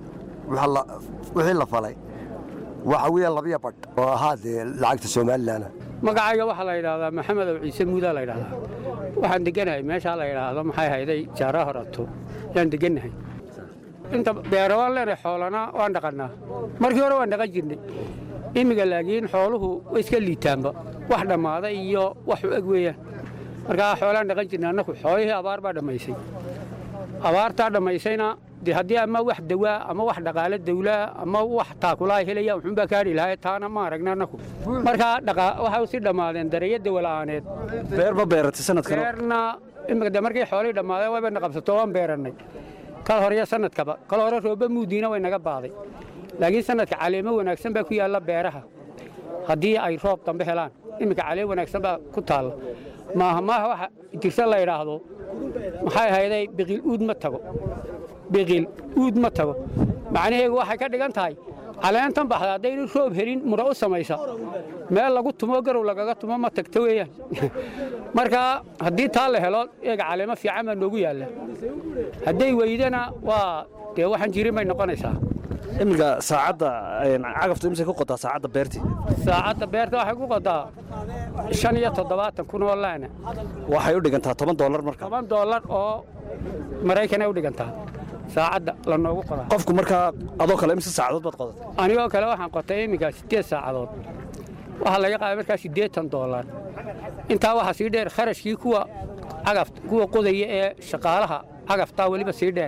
wixii la falay waxa weeyaan labiya badh oo ahaa dee lacagta somalilanna magacayga waxaa la yidhaahdaa maxamed ow ciise muudaa la yidhahdaa waxaan deganahay meeshaa la yidhaahdo maxay hayday jaara horato yaan degannahay inta beero waan leenahay xoolana waan dhaqannaa markii hore waan dhaqan jirnay imminga laakiin xooluhu way iska liitaanba wax dhammaaday iyo wax u eg weeyaan markaa xoolaan dhaqan jirnay annaku xoolihii abaar baa dhammaysay abaartaa dhammaysayna dee haddii ama wax dawaa ama wax dhaqaale dawlaa ama wax taakulaa helaya wuxuunbaa kaadhi lahay taana ma aragna annaku markaa waxay si dhammaadeen dareeyo dawala'aaneed beer ma beeratay sanadkan beerna imika de markii xoolihii dhammaadeen wayba na qabsato waan beerannay kal horeyo sanadkaba kal hore rooba muudiina way naga baaday laakiin sanadka caleemo wanaagsan baa ku yaalla beeraha haddii ay roob dambe helaan iminka caleem wanaagsan baa ku taalla maaha maaha waxa jirta la yidhaahdo maxay ahayday biqil uud ma tago biqil uud ma tago macnaheegu waxay ka dhigan tahay caleentan baxda haddaynu roob helin mura u samaysa meel lagu tumo garow lagaga tumo ma tagto weeyaan marka haddii taa la helo eega caleemo fiican baa noogu yaalla hadday weydana waa dee waxaan jirin bay noqonaysaa iminka saacadda cagaftu imsay ku qodaa saacadda beertii saacadda beerta waxay ku qodaa shan iyo toddobaatan kun oo laana waxay u dhigantaa toban doolar marka toban doolar oo maraykanay u dhigantaa saacadda la noogu qodaa qofku markaa adoo kale imse saacadood baad qodatay anigoo kale waxaan qotay iminka siddeed saacadood waxaa laga qaaday markaa siddeetan doolar intaa waxaa sii dheer kharashkii kuwa cagaf kuwa qodaya ee shaqaalaha cagaftaa weliba sii dheer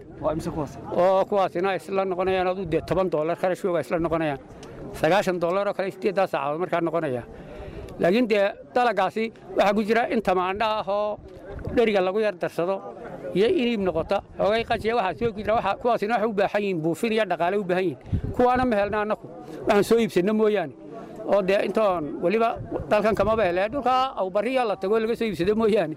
oo kuwaasina isla noqonayaan adu dee toban doolar kharashkooga isla noqonayaan sagaashan doolar oo kale siddeeddaa saacadood markaa noqonaya laakiin dee dalagaasi waxaa ku jira in tamaandha ah oo dheriga lagu yar darsado iyo iniib noqota xoogay qajiya waxaa soo jira kuwaasina waxay u baahan yihiin buufin iyo dhaqaale u baahan yihiin kuwaana ma helna annaku waxaan soo iibsanno mooyaane oo dee intoon weliba dalkan kamaba hele dhulkaa awbariya la tago laga soo iibsado mooyaane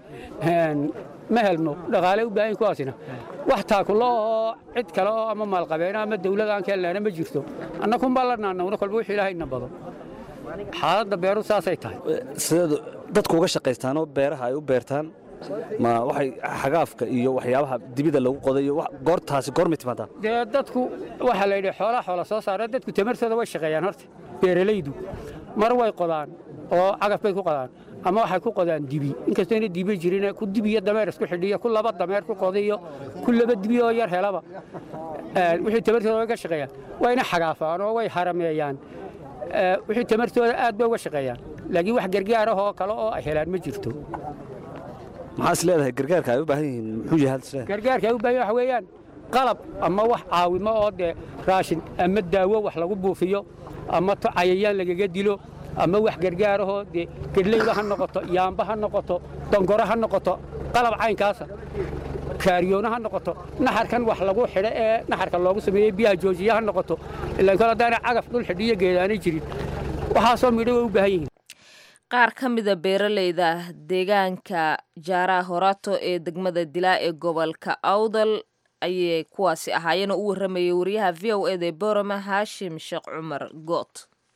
ma helno dhaqaale u baahan kuwaasina wax taakulo oo cid kale oo ama maalqabeena ama dawlad aan ka helnaana ma jirto annakunbaa la naanawna kolba wixii ilaahayna bado xaaladda beeru saasay tahay sideed dadku uga shaqaystaanoo beeraha ay u beertaan ma waxay xagaafka iyo waxyaabaha dibida lagu qoday iyo goortaasi goormay timaadaa dee dadku waxaa la yidhi xoolaha xoola soo saara dadku tamartooda way shaqeeyaan horta beeralaydu mar way qodaan oo cagaf bay ku qodaan ama waxay ku qodaan dibi inkastayna dibi jirin ku dibi iyo dameer isku xidhiyo ku laba dameer ku qodiyo ku laba dibi oo yar helaba wixii tamartooda uga shaqeeyaan wayna xagaafaan oo way harameeyaan wixii tamartooda aad bay uga shaqeeyaan laakiin wax gargaar ah oo kale oo ay helaan ma jirto maxaa is leedahay gargaarka ay u baahan yihiin muxuu yahay hal is leedahay gargaarka ay u baahan waxa weeyaan qalab ama wax caawimo oo dee raashin ama daawo wax lagu buufiyo ama to cayayaan lagaga dilo ama wax gargaarahoo dee gedleyba ha noqoto yaamba ha noqoto dongoro ha noqoto qalab caynkaasa kaariyoona ha noqoto naxarkan wax lagu xidho ee naxarka loogu sameeyey biyaha joojiya ha noqoto ilaan kol haddaana cagaf dhul xidhiyo geedaanay jirin waxaasoo midho way u baahan yihiin qaar ka mida beeraleyda deegaanka jaaraha horato ee degmada dilaa ee gobolka awdal ayay kuwaasi ahaayeen oo u warramayay wariyaha v o eda ee borama haashim sheekh cumar goot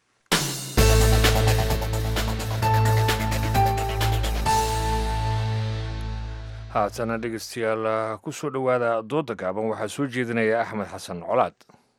haatana dhegeystayaal ku soo dhowaada dooda gaaban waxaa soo jeedinaya axmed xasan colaad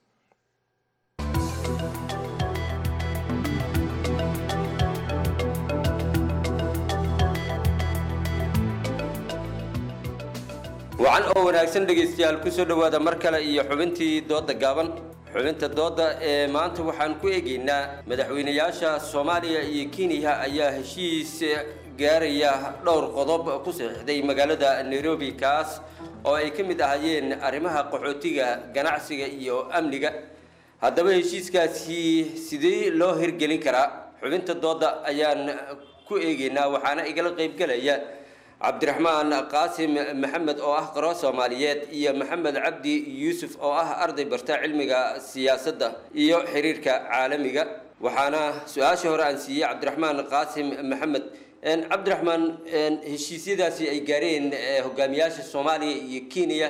wacan oo wanaagsan dhegaystayaal ku soo dhowaada mar kale iyo xubintii doodda gaaban xubinta doodda ee maanta waxaan ku eegaynaa madaxweynayaasha soomaaliya iyo kenya ayaa heshiis gaaraya dhowr qodob ku saxiixday magaalada nairobi kaas oo ay ka mid ahaayeen arrimaha qaxootiga ganacsiga iyo amniga haddaba heshiiskaasi sidee loo hirgelin karaa xubinta doodda ayaan ku eegaynaa waxaana igala qaybgelaya cabdiraxmaan qaasim maxamed oo ah qaro soomaaliyeed iyo maxamed cabdi yuusuf oo ah arday barta cilmiga siyaasadda iyo xiriirka caalamiga waxaana su-aasha hore aan siiyey cabdiraxmaan qaasim maxamed cabdiraxmaan heshiisyadaasi ay gaareen hogaamiyaasha soomaaliya iyo kenya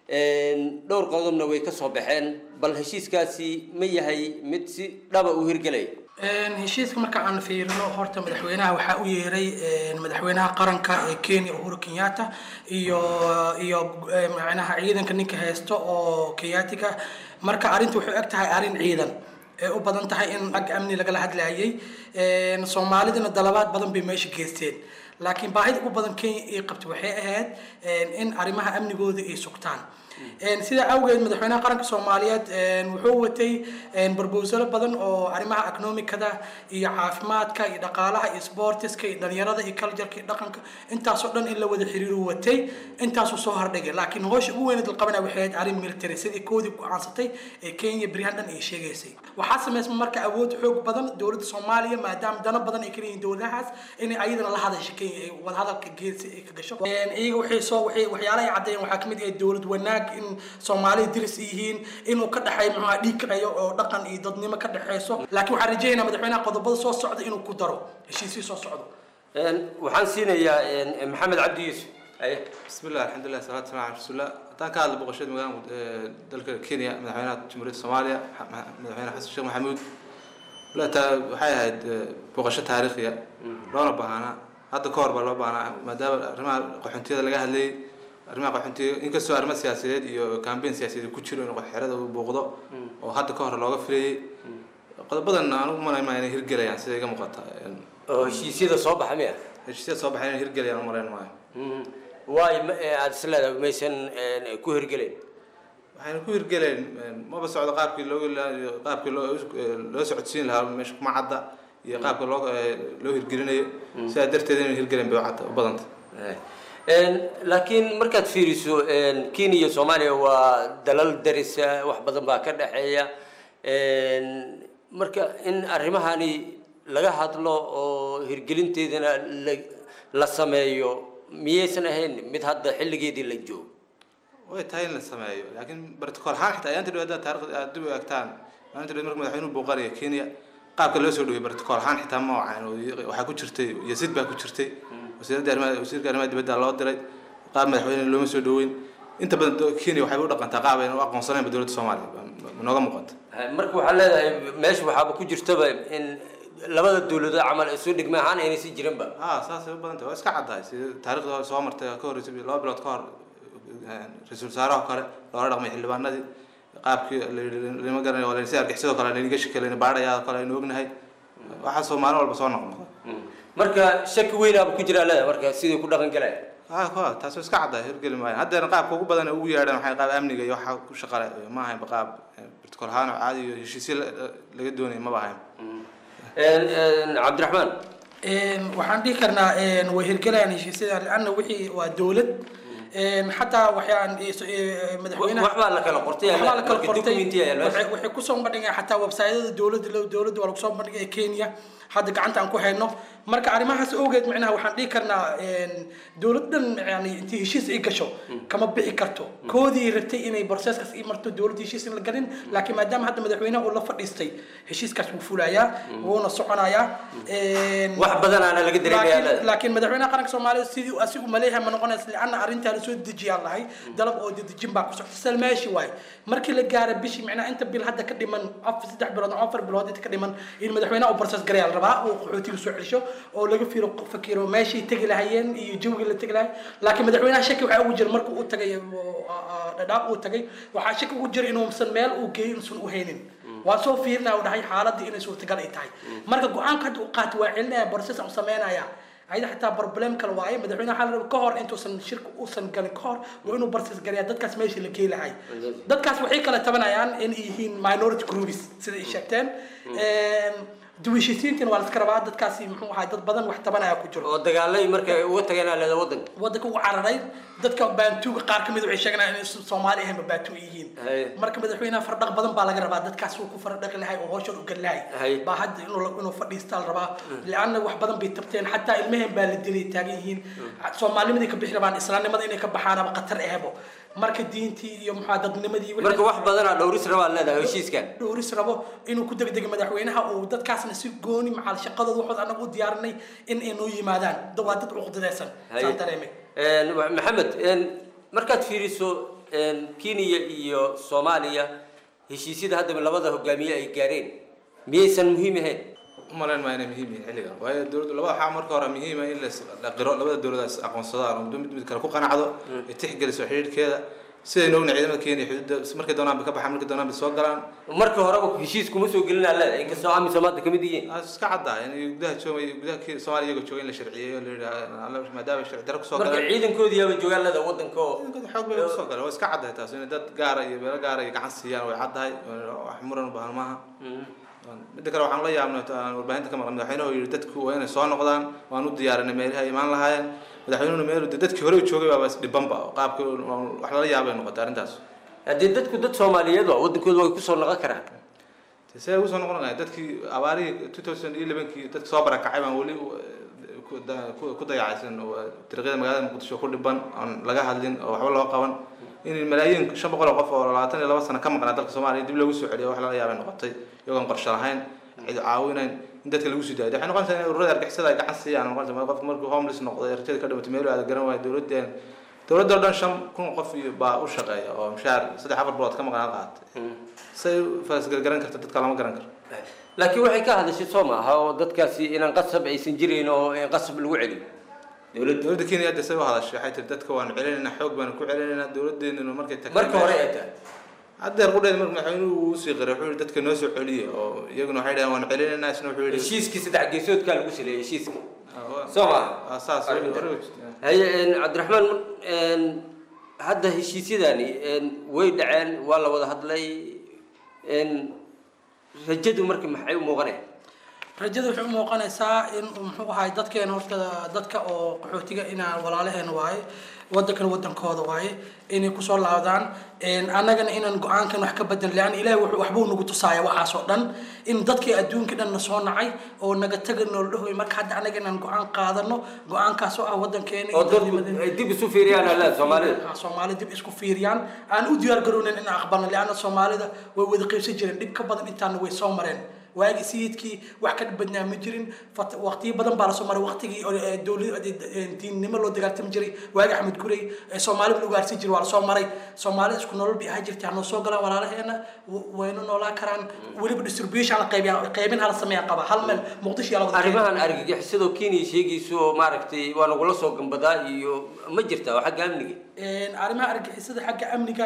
dhowr qodobna way ka soo baxeen bal heshiiskaasi ma yahay mid si dhaba u hirgelaya heshiiska marka aan fiirino horta madaxweynaha waxaa u yeeray madaxweynaha qaranka ee kenya uhuru kenyatta iyo iyo macnaha ciidanka ninka haysto oo kenyaatiga marka arrinta waxay eg tahay arrin ciidan ee u badan tahay in ag amni lagala hadlayay soomaalidana dalabaad badan bay meesha geysteen laakiin baahida ugu badan kenya ay qabto waxay ahayd in arrimaha amnigooda ay sugtaan sida awgeed madaxweynaha qaranka soomaaliyeed wuxuu watay barbowsalo badan oo arrimaha economicada iyo caafimaadka iyo dhaqaalaha iyo sportiska iyo dhalinyarada iyo cultureka iyo dhaqanka intaasoo dhan in la wada xiriiru watay intaasuu soo hordhigay laakiin hoosha ugu weyneed la qabanaya waxay ahayd arrin military sidii koodii go-aansatay ee kenya beryahan dhan ay sheegaysay waxaa samaysma marka awood xoog badan dowladda soomaaliya maadaama dano badan ay kaleyihiin dowladahaas inay ayadana la hadasho kenya ay wadahadalka geesi ay ka gasho iyaga waxay soo waxay waxyaalaha ay caddeeyeen waxaa kamid ah dowlad wanaag in soomaalida diris yihiin inuu ka dhexeeyo muxuu dhiig kaceeyo oo dhaqan iyo dadnimo ka dhexeyso laakiin waxaan rajaynayaa madaxweynaha qodobada soo socda inuu ku daro heshiisii soo socdo waxaan siinayaa maxamed cabdi yuusuf بسم الله الحمد لله صلاة والسلام على رسول الله هدان كهadla boqoshada magaalada dalka Kenya madaxweynaha Jamhuuriyadda Soomaaliya madaxweynaha Xasan Sheekh Maxamuud walaata waxay ahayd boqosho taariikhiya loona baahnaa hadda ka hor baa loo baahnaa maadaama arrimaha qaxoontiyada laga hadlayay arrimaha qaxoontiga inkastoo arrimo siyaasadeed iyo campaign siyaasadeed ku jiro in xerada uu booqdo oo hadda ka hor looga filayay qodobadan aan u malaynmaa inay hirgelayaan sida iga muuqata oo heshiisyada soo baxa miya heshiisyada soo baxay inay hirgelayaan u malayn maayo waay aada is leedahay maysan ku hirgelayn waxayna ku hirgeleen maba socdo qaabkii loo qaabkii loo loo socodsiin lahaa meesha kuma cadda iyo qaabka loo loo hirgelinayo sidaa darteed inay hirgeleen bay u cadda u badanta laakiin markaad fiiriso kenya iyo soomaaliya waa dalal darisa wax badan baa ka dhexeeya marka in arrimahani laga hadlo oo hirgelinteedana la sameeyo miyaysan ahayn mid hadda xilligeedii la joogo way tahay in la sameeyo laakiin bartikool ahaan xitaa ayaanta dhawaada taarikhda aad dib u egtaan maalinta dhawaad marka madaxweynuhu booqanaya kenya qaabka loo soo dhaweyay bartikool ahaan xitaa ma wacan waxaa ku jirtay yasid baa ku jirtay wasiiradda arrimaha wasiirka arrimaha dibadda loo diray qaab madaxweyne looma soo dhaweyn inta badan kenya waxay u dhaqantaa qaab ayna u aqoonsanaynba dowladda soomaaliya nooga muuqata marka waxaa leedahay meesha waxaaba ku jirtaba in labada dowladood camal isu dhigma ahaan aynay si jirinba ha saasay u badan tahay waa iska caddahay sida taariikhda soo martay ka horreysay laba bilood ka hor ra-iisul wasaaraha kale loola dhaqmay xildhibaanadii qaabkii lama garanayo waa si argixisado kale laynaga shakey layna baadhayaa kale aynu ognahay waxaasoo maalin walba soo noqnoqda marka shaki weynaaba ku jiraa leedahay marka sidii ku dhaqan galaya ha ha taas waa iska caddahay hirgeli maayo haddeena qaabka ugu badan ee ugu yeedhaan waxay qaab amniga iyo waxa ku shaqale ma ahaynba qaab protocol ahaan oo caadi iyo heshiisyo la- laga doonaya maba ahayn cabdiraxmaan waxaan dhihi karnaa way hirgelayaan heshiisyada lanna wixii waa dowlad xataa waxyaan madaxweynaha waxbaa la kala qortay waxbaa la kala marka qortay documenti ayaa meesha waxay waxay kusoo bandhigeen xataa websaytyada dowladda dowladda waa lagu soo bandhigay kenya hadda gacanta aan ku hayno marka arrimahaas awgeed micnaha waxaan dhihi karnaa dowladdan yani intii heshiis ay gasho kama bixi karto koodii rabtay inay processkaas ii marto dowladda heshiis in la galin laakiin maadaama hadda madaxweynaha uu la fadhiistay heshiiskaas wuu fulayaa wuuna soconayaa wax badanaana laga dareemayaa laakiin- laakiin madaxweynaha qaranka soomaaliya sidii uu asigu maleeyahay ma noqonaysa lianna arrintaa lasoo dejiyaan lahay dalab oo dedejin baa ku socota salmaashi waaye markii la gaara bishii micnaha inta bil hadda ka dhiman afar saddex bilood ama afar bilood inta ka dhiman in madaxweynaha uu process garayaa la rabaa uu qaxootiga soo celsho oo laga fiiro fakiro meeshay tegi lahayeen iyo jawgii la tegi lahay laakiin madaxweynaha shaki waxaa ugu jira markuu u tagay oo, ah, dhadhaab uu tagay waxaa shaki ugu jira inuusan meel uu geeyo inuusan u haynin waa soo fiirinaya u dhahay xaaladii inay suurtagal ay tahay marka go-aanka hadda uu qaatay waa celinaya process aan u sameynaya ayada xataa problem kale waaye madaxweynaha waxaa la rabaa ka hor intuusan shirka uusan galin ka hor waa inuu process galiyaa dadkaas meeshii la geey lahay dadkaas waxay kala tabanayaan in ay yihiin minority groups sida ay sheegteen duwishisiintina waa la iska rabaa dadkaasi muxuu ahaa dad badan wax tabanaya ku jiro oo dagaalay markay uga tageen aa leedahay waddanka waddanka ugu cararay dadka baantuuga qaar kamid waxay sheeganayaan inay soomaali ahaynba baantu yihiin Haye. marka madaxweynaha fardhaq badan baa laga rabaa dadkaas uu ku fardhaqi lahay oo hawshan u gali lahay Haye. baa hadda inuu inuu fadhiistaa la rabaa lianna wax badan bay tabteen xataa ilmaheen baa la dilay taagan yihiin soomaalinimadii ka bixi rabaan islaamnimada inay ka baxaanaba khatar ehebo marka diintii iyo muxua dadnimadii wixii- marka wax badanaa dhowris rabaa leedahay heshiiskan dhowris rabo inuu ku degdego madaxweynaha uu dadkaasna si gooni macal shaqadooda waxood anagu u diyaarinay in ay noo yimaadaan Da- waa dad cuqdadeysan Haye. saan dareemay Een, wa- maxamed een, markaad fiiriso een, kenya iyo soomaaliya heshiisyada haddaba labada hogaamiye ay gaareen miyaysan muhiim ahayn umalayn maa inay muhiim yihiin xilligan waayo dowladdu labada waxaa marka hore muhiima in las- la qiro labada dowladaas aqoonsadaan oo mid mid kale ku qanacdo ay tixgeliso xidhiidhkeeda sidaynu ogna ciidamada kenya xuduudda markay doonaan bay ka baxaan markay doonaan bay soo galaan marka horeba heshiis kuma soo gelinaa leedahay inkastoo amisom hadda kamid yihiin iska caddaa in gudaha joogay gudaha Kenya- soomaaliya iyagoo jooga in la sharciyeeyo la yidhaha maadaama sharci darro kusoo marka galeen ciidankoodii yaaba joogaan leedahay waddanka oo xoog bay kusoo galeen waa iska caddahay taas in dad gaara iyo meelo gaara iyo gacan siiyaan way caddahay wax muran u baahan maaha midda kale waxaan la yaabnay aan warbaahinta ka maqan madaxweynuhu yidhi dadku waa inay soo noqdaan waan u diyaarinay meelaha ay imaan lahaayeen madaxweynuhuna meel de dadkii hore u joogay baaba isdhibanba oo qaabkii wax lala yaabay noqotay arrintaas haddii dadku dad soomaaliyeed waa waddankooda way kusoo noqon karaan see ugu soo noqon lahayd dadkii abaarihii two thousand iyo elevenkii dadka soo barakacay baan weli ku da- ku- ku dayacaysan oo dariiqyada magaalada muqdisho ku dhiban oon laga hadlin oo waxba loo qaban in malaayiin shan boqol oo qof oo labaatan iyo laba sano ka maqnaa dalka soomaaliya dib loogu soo celiyo wax lala yaabay noqotay iyagoon qorshe lahayn cid caawinayn in dadka lagu sii daayo waxay noqonaysaa in ururada argixisada ay gacan siiyaan noqonaysa qofka markuu homeless noqday rajada ka dhimatay meel aada garan waayo dowladeen dowladda oo dhan shan kun qof iyo baa u shaqeeya oo mushaar saddex afar bilood ka maqnaa qaatay say u faasgargaran karta dadka lama garan karo laakiin waxay ka hadashay soo maaha oo dadkaasi inaan qasab aysan jirin oo in qasab lagu celiyo dowladda dowladda kenya hadda say u hadashay waxay tiri dadka waanu celinaynaa xoog baanu ku celinaynaa dowladdeennuna markay tagtay marka hore ay tahay haddeer qudheed marka madaxweynuhu uu usii qiray wuxuu yihi dadka noo soo celiya oo iyaguna waxay dhahaan waanu celinaynaa isna wuxuu yihi heshiiskii saddex geesoodkaa lagu saleeyay heshiiska soo maaha saas haye een, cabdiraxmaan een, hadda heshiisyadani een, way dhaceen waa la wada hadlay een, rajadu marka maxay u muuqanaya rajada waxay u muuqanaysaa in uu muxuu ahay dadkeena horta dadka oo qaxootiga inaan walaalaheena waaye waddankana waddankooda waaye inay kusoo laabdaan annagana inaan go-aankan wax ka bedan lean ilahi wuxuu waxbuu nagu tusaaya waxaas oo dhan in dadkii adduunka dhan na soo nacay oo naga taga noola dhahoy marka hadda annaga inaan go-aan qaadano go-aankaas oo ah waddankeena oo dadku ay dib isu fiiriyaan alaa soomaalida Ah, soomaalida dib isku fiiriyaan aan u diyaar garownin in aqbalno leanna soomaalida way wada qaybsan jireen dhib ka badan intaana way soo mareen waagi sayidkii wax ka badnaa ma jirin fat- waqtiyo badan baa lasoo maray waqtigii oo, eh, dowlad eh, diinnimo loo dagaaltami jiray waagi axmed gurey eh, soomaalida la ugaarsan jiray waa lasoo maray soomaalida isku nolol bay ahaan jirtay hanoo soo galaan walaalaheena w- wayna noolaa karaan weliba distribution la qaybiya qaybin hala sameeya qaba hal meel muqdisho yaa la wada arrimahan argagixisadoo kenya sheegayso oo maaragtay waa nagula soo gambadaa iyo ma jirta oo xagga amniga Een, arrimaha argixisada xagga amniga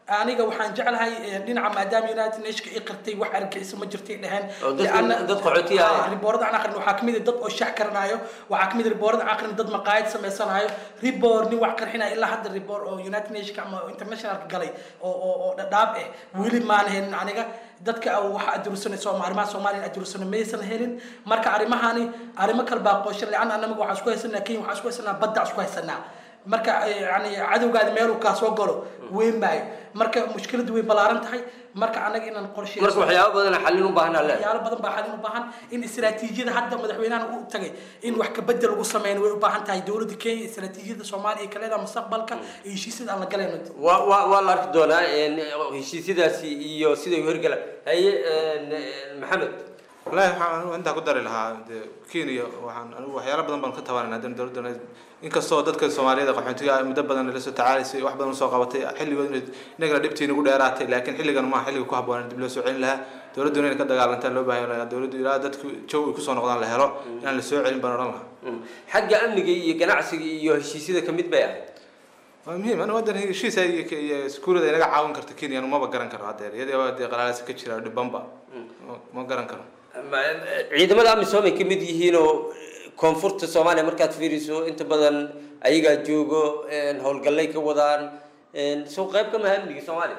aniga waxaan jeclahay eh, dhinaca maadaama united nationka i qirtay wax argagixisa ma jirtay dheheen Oo dadka- Lianna- dad qaxooti ah. Ah, riboorada aan aqrin waxaa kamid ah dad oo shax karanayo waxaa kamid ah riboorada aan aqrin dad maqaayad sameysanayo ribor nin wax qarxinaya ilaa hadda ribor oo united nationka ama internationalka galay oo oo oo dhadhaab ah weli maan helin aniga dadka waxa adursanay sooma arrimaha soomaaliya adursanay maysan helin marka arrimahani arrimo kale baa qooshan leanna anaga waxaan isku haysanaa kenya waxaan isku haysanaa badda isku haysanaa marka eh, yani cadowgaadi meeluu kaa soo galo weyn maayo marka mushkiladu way ballaaran tahay marka anaga inaan qorsheeyo marka waxyaabo badan xallin u baahan alle waxyaalo badan baa xalin u baahan in istiraatiijiyada hadda madaxweynahan u tagay in wax kabedel lagu sameyn way u baahan tahay dowladda kenya istiraatiijiyada soomaaliya ka leedaha mustaqbalka iyo heshiisyada aan la galayno waa waa waa la arki doonaa een, heshiisyadaasi iyo siday u hirgalaan haye een, een, maxamed wallaahi waxaan anigu intaa ku dari lahaa dee kenya waxaan anigu waxyaalo badan baan ka tabanayna haddana dowladda inkastoo dadka soomaaliyada qaxootiga ah muddo badan la soo tacaalaysay wax badan usoo qabatay xilligood inay inagana dhibtii nagu dheeraatay laakiin xilligan maaha xilliga ku habboon dib loo soo celin lahaa dowladduna inay ka dagaalantaa loo baahan lahaa dowladdu ilaa dadku jow ay kusoo noqdaan la helo inaan la soo celin baan odhan lahaa xagga amniga iyo ganacsiga iyo heshiisyada ka mid bay ahayd waa muhiim anigu waddan heshiisa iyo iyo iskuulada inaga caawin karta kenya anu maba garan karo haddeer iyadoo dee qalaalasa ka jira dhibanba ma- ma garan karo Ma- ciidamada amisom ay ka mid yihiin oo koonfurta soomaaliya markaad fiiriso inta badan ayagaa joogo een, howlgallay ka wadaan een, soo qayb ka maha amniga soomaaliya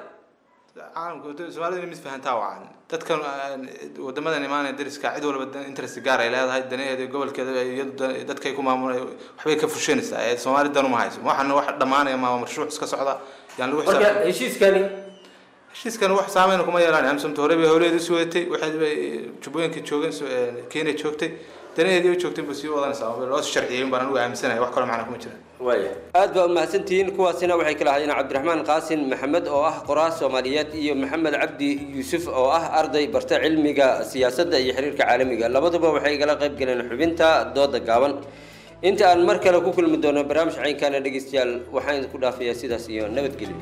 caalamka soomaalida inay mid fahantaa wacan dadkan wadamadan imaanaya dariska cid walba dan- interest gaar ay leedahay danaheeda iyo gobolkeeda ay iyadu dan- dadkay ku maamulay waxbay ka fushanaysaa ee soomaali dan uma hayso waxana wax dhammaanaya maama marshuuc iska socda yaan lagu marka xisaab heshiiskani heshiiskan wax saameyn kuma yeelaan amsomta hore bay howleedi isu wadatay waxay bay jubbooyinka joogeen so- ee, kenya joogtay danaheedii ay joogtay buu sii wadanaysaa loo sharciyey baan anigu aaminsanaya wax kaloo macna kuma jiraan waaya aad baa umahadsantihiin kuwaasina waxay kala ahaayeen cabdiraxmaan qaasin maxamed oo ah qoraas soomaaliyeed iyo maxamed cabdi yuusuf oo ah arday barta cilmiga siyaasadda iyo xiriirka caalamiga labaduba waxay igala qayb galeen xubinta dooda gaaban inta aan mar kale ku kulmi doono barnaamij caynkaana dhegeystayaal waxaan idinku dhaafayaa sidaas iyo nabadgelyo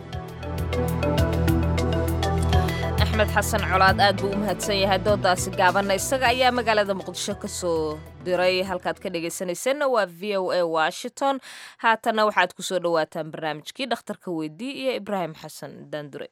axmed xasan colaad aad buu u mahadsan yahay doodaasi gaabanna isaga ayaa magaalada muqdisho ka soo diray halkaad ka dhegaysanaysanna waa v o a washington haatanna waxaad ku soo dhowaataan barnaamijkii dhakhtarka weydii iyo ibraahim xasan daandure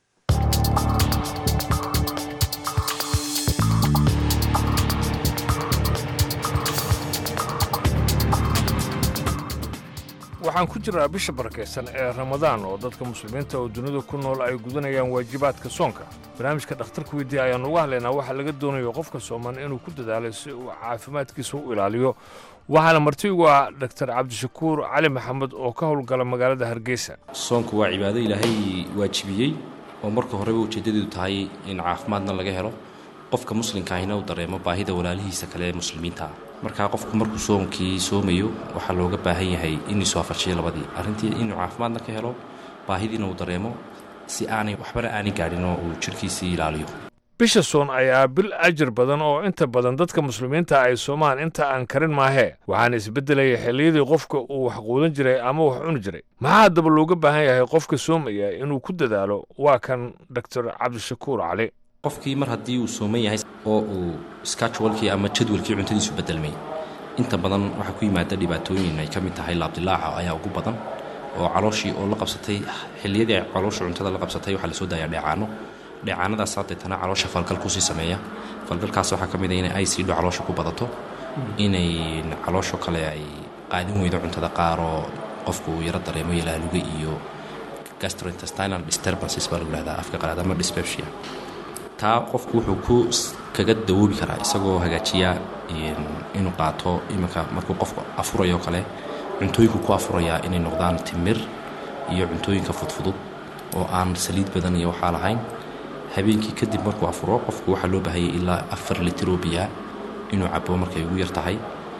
waxaan ku jiraa bisha barakaysan ee ramadaan oo dadka muslimiinta oo dunida ku nool ay gudanayaan waajibaadka soonka barnaamijka dhakhtarka weydii ayaan uga hadlaynaa waxaa laga doonayo qofka sooman inuu ku dadaalo si uu caafimaadkiisa u ilaaliyo waxaana marti ugu ah dhaktar cabdishakuur cali maxamed oo ka howlgala magaalada hargeysa soonku waa cibaado ilaahay waajibiyey oo marka horeba ujeeddadeedu tahay in caafimaadna laga helo qofka muslimka ahina uu dareemo baahida walaalihiisa kale ee muslimiinta ah markaa qofku markuu soonkii soomayo waxaa looga baahan yahay inuu iswaafajiyo labadii arrintii inuu caafimaadna ka helo baahidiina uu dareemo si aanay waxbana aanay gaadhin oo uu jidhkiisii ilaaliyo bisha soon ayaa bil ajir badan oo inta badan dadka muslimiinta ay soomaan inta aan karin maahee waxaana isbeddelaya xilliyadii qofka uu wax quudan jiray ama wax cuni jiray maxaa haddaba looga baahan yahay qofka soomaya inuu ku dadaalo waa kan doctor cabdishakuur cali qofkii mar haddii uu sooman yahay oo uu skajwalkii ama jadwalkii cuntadiisu bedelmay inta badan waxaa ku yimaada dhibaatooyin ay ka mid tahay laabdilaaca ayaa ugu badan oo calooshii oo la qabsatay xilliyadii ay caloosha cuntada la qabsatay waxaa lasoo daayaa dheecaano dheecaanadaas deetana caloosha falgal kusii sameeya falgalkaas waxaa ka mid a inay aysiidho caloosha ku badato inay caloosho kale ay qaadin weydo cuntada qaar oo qofku uu yaro dareemo yalaaluga iyo gastrointestinal disturbances baa lagu yihahdaa afka qalaad ama dyspepsia taa qofku wuxuu ku kaga dawoobi karaa isagoo hagaajiya inuu qaato iminka markuu qofku afurayo kale cuntooyinku ku afurayaa inay noqdaan timir iyo cuntooyinka fudfudud oo aan saliid badan iyo waxaa lahayn habeenkii kadib markuu afuro qofku waxaa loo baahayay ilaa afar litir oo biyaa inuu cabo markay ugu yar tahay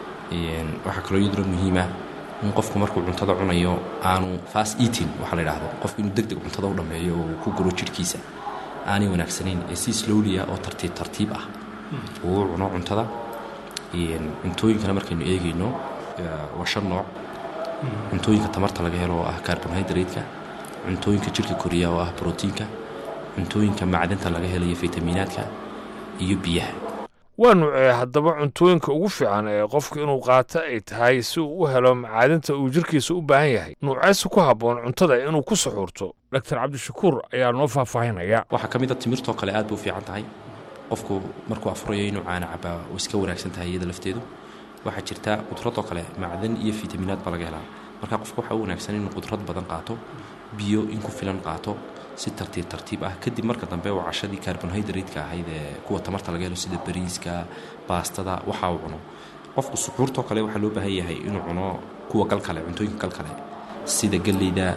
waxaa kaloo iyaduna muhiima in qofku markuu cuntada cunayo aanu fast eating waxaa la yidhaahdo qofku inuu deg deg cuntada u dhammeeyo oo uu ku guro jidhkiisa aanay wanaagsanayn ee si slowliya oo tartiib tartiib ah uu u cuno cuntada cuntooyinkana markaynu eegayno waa shan nooc cuntooyinka tamarta laga helo oo ah carbonhydrate-ka cuntooyinka jidhka koriya oo ah brotiinka cuntooyinka macdanta laga helayo fitamiinaadka iyo biyaha waa nuucee haddaba cuntooyinka ugu fiican ee qofku inuu qaato ay tahay si uu u helo macaadinta uu jirkiisa u baahan yahay nuuceese ku habboon cuntada inuu ku suxuurto doctor cabdishakuur ayaa noo faahfaahinaya waxaa ka mid a timirtoo kale aad bay u fiican tahay qofku markuu afurayo inuu caana cabaa way iska wanaagsan tahay iyada lafteedu waxaa jirta qudradoo kale macdan iyo fitaminaad baa laga helaa marka qofka waxaa u wanaagsan inuu qudrad badan qaato biyo in ku filan qaato si tartiib tartiib ah kadib marka dambe uu cashadii carbonhydrate-ka ahayd ee kuwa tamarta laga helo sida bariiska baastada waxa uu cuno qofku suxuurtoo kale waxaa loo baahan yahay inuu cuno kuwa gal kale cuntooyinka gal kale sida galleyda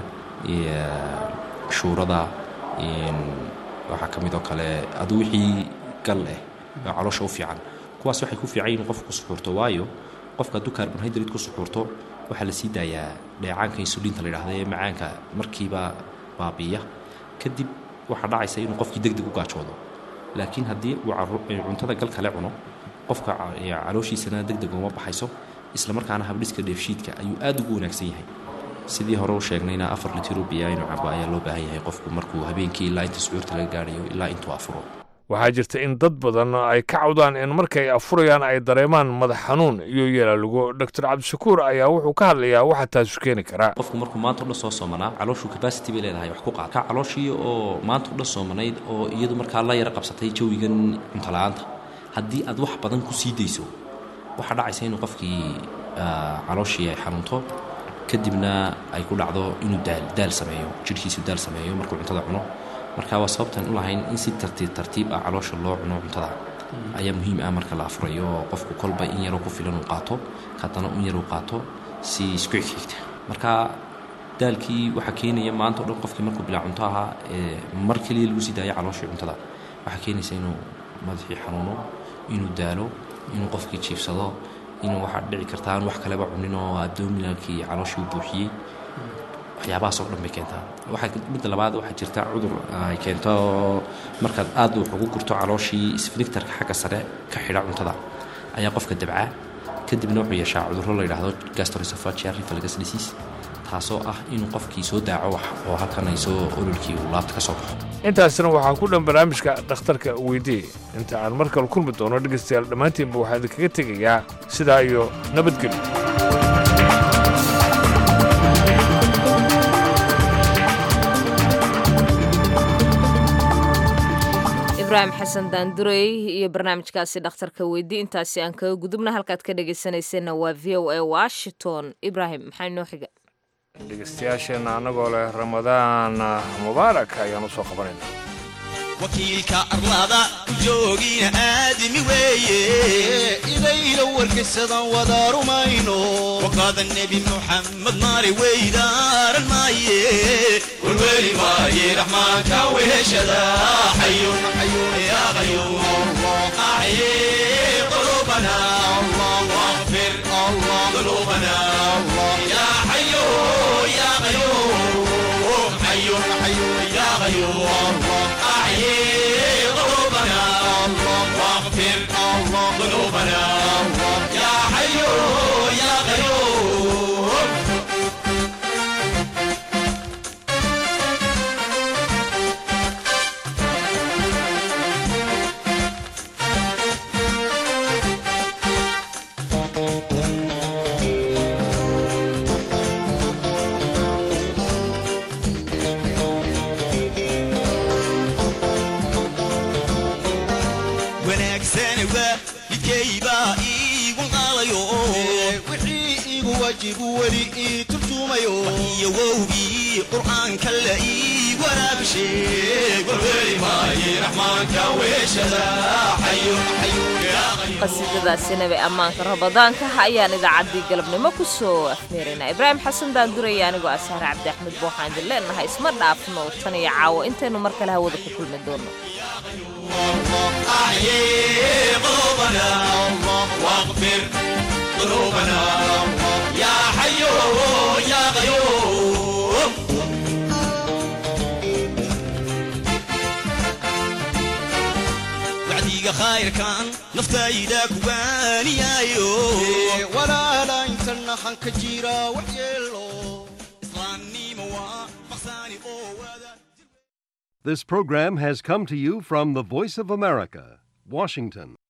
shuurada waxaa ka mid oo kale adu wixii gal eh oo caloosha u fiican kuwaas waxay ku fiican yihin qofku ku suxuurto waayo qofka hadduu carbonhydrate ku suxuurto waxaa la sii daayaa dheecaanka insuliinta la yidhahda ee macaanka markiiba baabiiya kadib waxaa dhacaysa inuu qofkii deg deg u gaajoodo laakiin haddii uu cuntada gal kale cuno qofka calooshiisana deg deg uma baxayso isla markaana habdhiska dheefshiidka ayuu aad ugu wanaagsan yahay sidii hore u sheegnayna afar litiro biya inuu cabo ayaa loo baahan yahay qofku markuu habeenkii ilaa inta sucuurta laga gaadhayo ilaa intuu afuro waxaa jirta in dad badan ay ka cawdaan in markay afurayaan ay dareemaan madax xanuun iyo yeelalugo doctor cabdishakuur ayaa wuxuu ka hadlayaa waxa taasu keeni karaa qofku markuu maanta o dhan soo soomanaa calooshuu capacity bay leedahay wax ku qaad ka calooshii oo maanta o dhan soomanayd oo iyadu markaa la yara qabsatay jawigan cuntola-aanta haddii aad wax badan ku sii dayso waxaa dhacaysa inuu qofkii calooshii ay xanuunto kadibna ay ku dhacdo inuu daal daal sameeyo jidhkiisu daal sameeyo markuu cuntada cuno marka waa sababtan u lahayn in si tartiib tartiib ah caloosha loo cuno cuntada ayaa muhiim ah marka la afurayo oo qofku kolba in yaroo ku filan uu qaato haddana un yar uu qaato si isku xigxigta marka daalkii waxaa keenaya maanta o dhan qofkii markuu bilaa cunto ahaa ee mar keliya lagu sii daayo calooshii cuntada waxaa keenaysa inuu madaxii xanuuno inuu daalo inuu qofkii jiifsado inuu waxaa dhici kartaa aan wax kaleba cunin oo abdominalkii calooshii u buuxiyey waxyaabahaas oo dhan bay keentaa waxaa midda labaad waxaa jirta cudur ay keento markaad aad wax ugu gurto calooshii sfinictarka xagga sare ka xidha cuntada ayaa qofka dabcaa kadibna wuxuu yeeshaa cudurro la yidhaahdo gastroesophageal reflux disease taasoo ah inuu qofkii soo daaco wax oo halkan ay soo ololkii uu laabta ka soo baxo intaasna waxaa ku dhan barnaamijka dhakhtarka weydii inta aan mar kale kulmi doono dhegaystayaal dhammaantiinba waxaa idinkaga tegayaa sidaa iyo nabadgelyo ibraahim xasan daandurey iyo barnaamijkaasi dhakhtarka weydii intaasi aan kaga gudubna halkaad ka dhegaysanayseena waa v o a washington ibraahim maxaa inoo xiga dhegaystayaasheenna annagoo leh ramadaan mubaarak ayaan u soo qabanayna wakiilka arlada ku joogina aadami weeye idayla warkaysadan wada rumayno waqaada nebi muxamed maari weydaaran maaye welweli maaye raxmaanka weheshada xayun xayun ya qayuum axye qulubana واغفر ذنوبنا يا حي يا قيوم حي حي يا قيوم أحيي قلوبنا واغفر ذنوبنا يا حي يا قيوم wanaagsan waalidkaybaa iigu qaadayo wixii igu wajibu weli ii turjumayo iyo wowgii qur'aanka la ii waraabisheeg warweli maaye raxmaanka weeshada xayun xayun yaa qayuum qasiidadaasina bay ammaanka rabadaanka ayaan idaacaddii galabnimo ku soo afmeeraynaa ibraahim xasan daanduraya anigoo asaare cabdi axmed booxaan idin leenahay isma dhaafno tan iyo caawo intaynu mar kale hawada ku kulmi doono أحيي قلوبنا واغفر ذنوبنا يا حي يا قيوم وعديك خير كان نفتايدك وانيايو ولا لا انتنا حنك جيرا وحيلو إسلامي موا مخساني أو This program has come to you from the Voice of America, Washington.